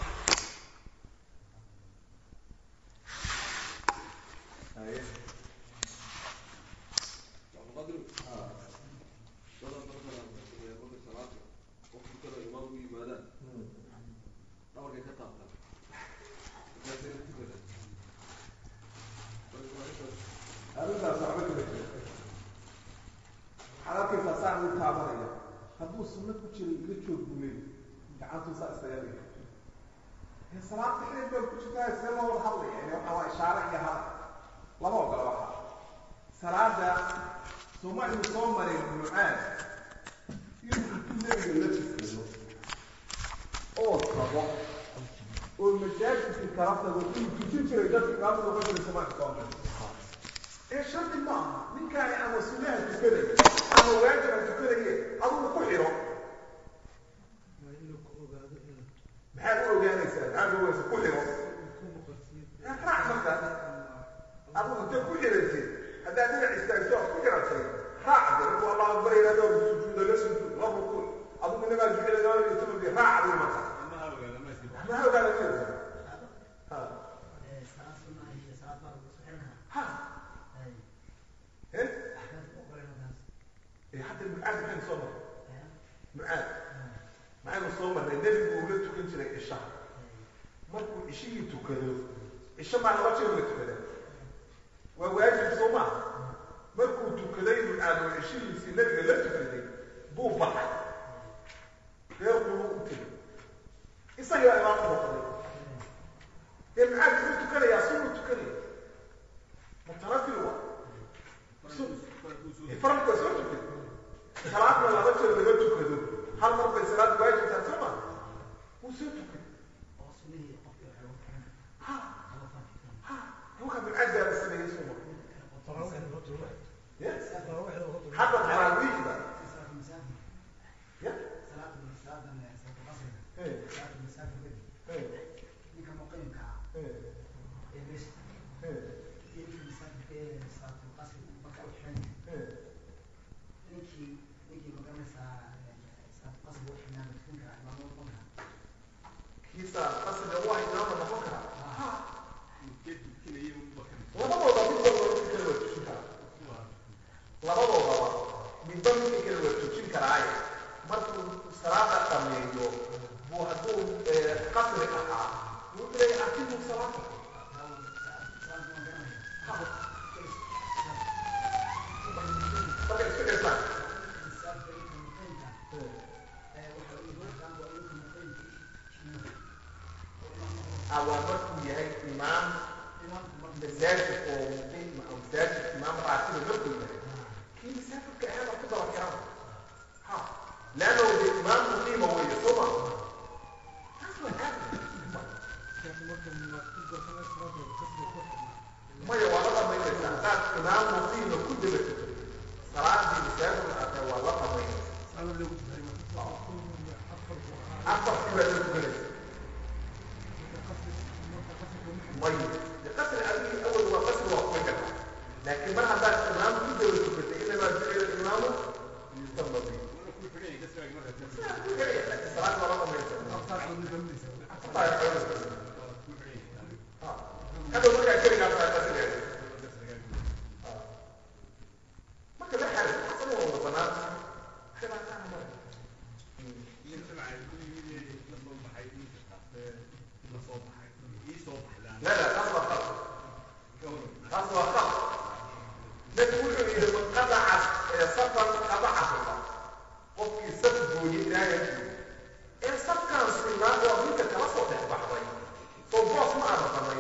haye arrintaas waxba kama jiro waxaad arkaysaa saan u taabanaya hadduu sunno ku jiro ila joog buu leey gacantuu saa isaga dhiga ee salaad dhexdeed baa ku jirtaa see loo wada hadlaya yani waxa waa ishaare iyo hadal lama ogola waxa salaada sooma inuu soo maray mucaad inuu intuu nebiga la jifkado oo tago oo masaajidkii kala tago inuu tujin jiray dadka imaamada uga jiray sooma soo maray ee shardi ma aha ninkaani ama sunnaha tukaday ama waajiba tukadaye adugu ku xiro maxaad u ogaanaysaa maxaad u ogaanaysaa ku xiro raac markaas adugu intee ku xiraysid haddaad dhinac istaagto aad ku xiratay raac de markuu allahu akbar yidhahdo sujuuda la sujuud la rukuuc adugu inamaa jucila laba iyo tobankii raac adigu markaas ma ogaada maysa ha ha eh حتى المعاد كان صبر معاد معاد صبر النبي بيقول تكن جري الشهر markuu ishigii tukado isha maa laba jeer la tukada waa waajib soo maa markuu tukaday mucaado ishigiisii nabiga la tukaday buu baxay reer qulu u tegay isagii baa imaam noqday ee mucaad muxuu tukanayaa sunnu tukanaya mutanafil waa faralka soo tukay salaadna laba jeer laga tukado hal mar bay salaad waajibtaa soo ma wuu soo tukay ruuxa bilcaddaa la sameeyey soo ma hadda taraawiixda ya kiisa qasriga waa imaama noqon karaa labadooda mid walba mid kale waa tusin karaa labadoodaba raatiba markuu yahay kii musaafirka ahaana ku daba kiran ha leanna de imaam muqiima weeye soo ma taas waa caadi maya waa la dhamaynaysaa haddaad imaam muqiima ku daba tukato salaadii musaafirka aatay waa la dhamaynaysaa afarkii baa la tukanaysa maya de qasri adigii awal waa qasri waa kuma karta laakiin mar haddaad imaam ku daba tukatay inamaa jucila imaamu yusama bi salaad waa la dhamaynaysaa hadda markaa keligaa tahay qasrigeeda marka la xaris asana waa wada banaan khilaafana mara لا لا taas waa qalad taas waa qalad nabigu wuxuu yidhi man qadaca safan qadacahuba qofkii saf gooyey ilaahay ee safkaan sinaa oo ninka kala soo dhex baxday soo boos ma aana samayn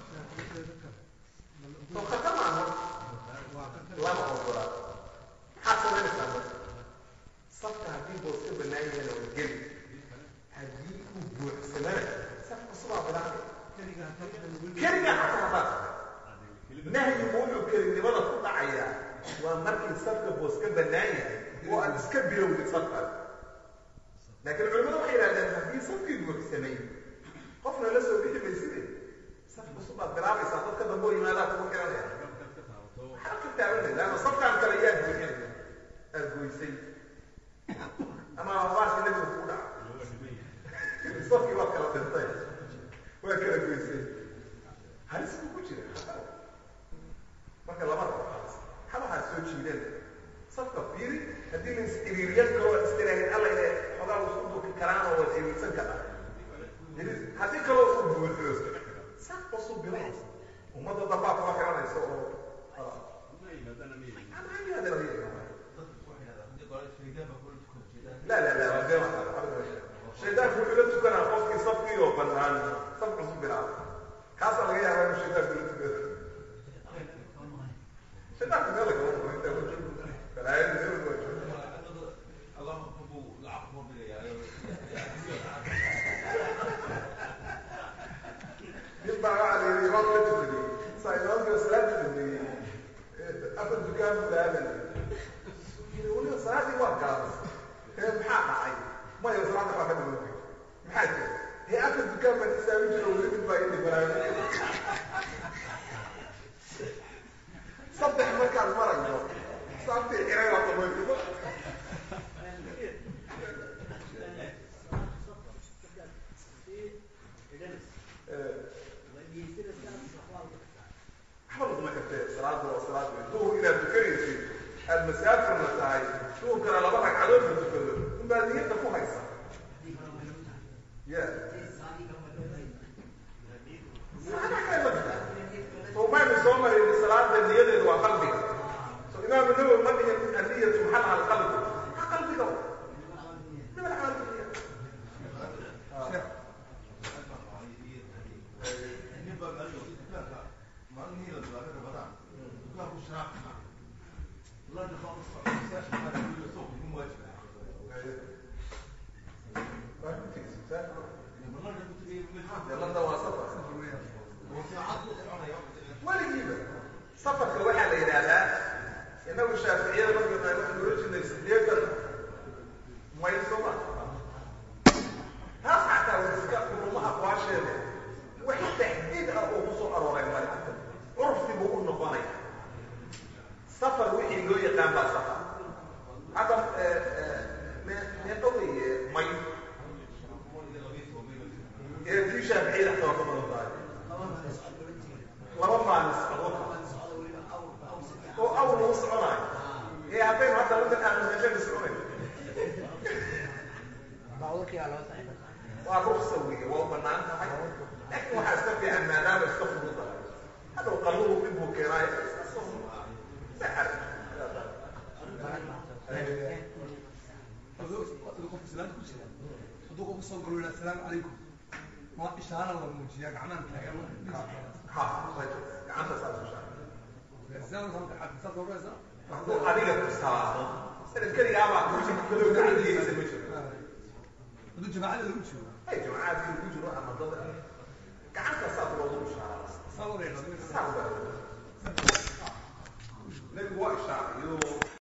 soo khatar ma aha lama ogola maxaad samaynaysaa marka safka haddii boos ka bannaan yahayna waa geli haddii uu buuxsamana saf cusubaa bilaabay keliga xataa haddaad nahyigu wuxuu kelinimada ku dhacayaa waa markii safka boos ka bannaan yahay oo aad iska bilowdid safkaas laakiin culimadu waxay yidhahdeen haddii safkii buuxsamay qofna la soo bixi mayside saf cusub baad bilaabaysaa dadka dambe oo yimaadaa kugu xiranaya maxaa ka taabanay laanna safkaan kale yaa buuxinaya aad goysay ama waasi nabiga kugu dhaca safkii waad kala dhintay waa kala goysay halis buu ku jira marka lama rabo halis xabahaa soo jiideen safka fiiri haddii la is-iriiriyan karo waad istiraaheen alla ine xogaa isku duki karaan oo waad iriirsan karaa haddii kaloo u buuxo saf cusub bilaha ummadda dambaa kuma xiranaysa oo لا لا لا shaydaanku wuxuu la tukanaa qofkii safkii oo bannaan saf cusub bilaaba kaasaa laga yaabaa inuu shaydaanku la tukado shaydaanku meel lagama maro intaa ku jiro balaayadu meel lagu jiro nin baa waxaa la yidhi imaam la tukaday saa imaamkii salaada dhameeyey afar dukaan buu laadan yidhi weliba salaadii waa gaabas ee maxaa dhacay maya salaada waa ka dhamaatay maxaa jira hee afar dukaan baan isaamin jiro weli mid baa idhi balaayo saddex markaan marayo saabtii ciray baa dhamaysto waxba laguma kartee salaada waa salaad wey duhur inaad tukanaysid aad masaafirna tahay duhurkana laba ragcadood la tukado unbaad niyadda ku haysa ya somaynu soo marin salaada niyadeedu waa qalbiga so imaamu nawowi ma dhihin anniyatu maxalaha alqalbi ha qalbiga min alcamal niya yalada waa safar weligiiba safarka waxaa la yidhaahdaa inagu shaaficiyada markaynu waxaan oran jirnay sideetan mayl sooma taas xataa waa iska uruma aqwaasheeda wax taxdiid ah oo kusoo arooray male curfi buu u noqonaya safar wixii loo yaqaan baa safar hadda meeqa weeye may ee tii shaaficiyada xataa waa ka badan tahay laba maalin socdo oo awr lagu soconayo ee haddaynu hadda wadan aanu meeshaynu soconay waa ruksa weeye waa u banaan tahay laakiin waxaa iska fiican maadaama iska fududahay hadhow qalluhu dhib buu keenaayo iska soo saxar hadduu qofku soo galo assalaamu calaykum ma ishaara la muujiyaa gacmahan taagan ha gacanta saas u shaar hadduu adiga tustaa sanad keligaabaa kujiradadiisa ma jiro hadduu jamaacada lagu jiro ay jamacaadkii lagu jiro ama dad gacanta saa loogu bishaara saa loo yaqaano saa nebigu waa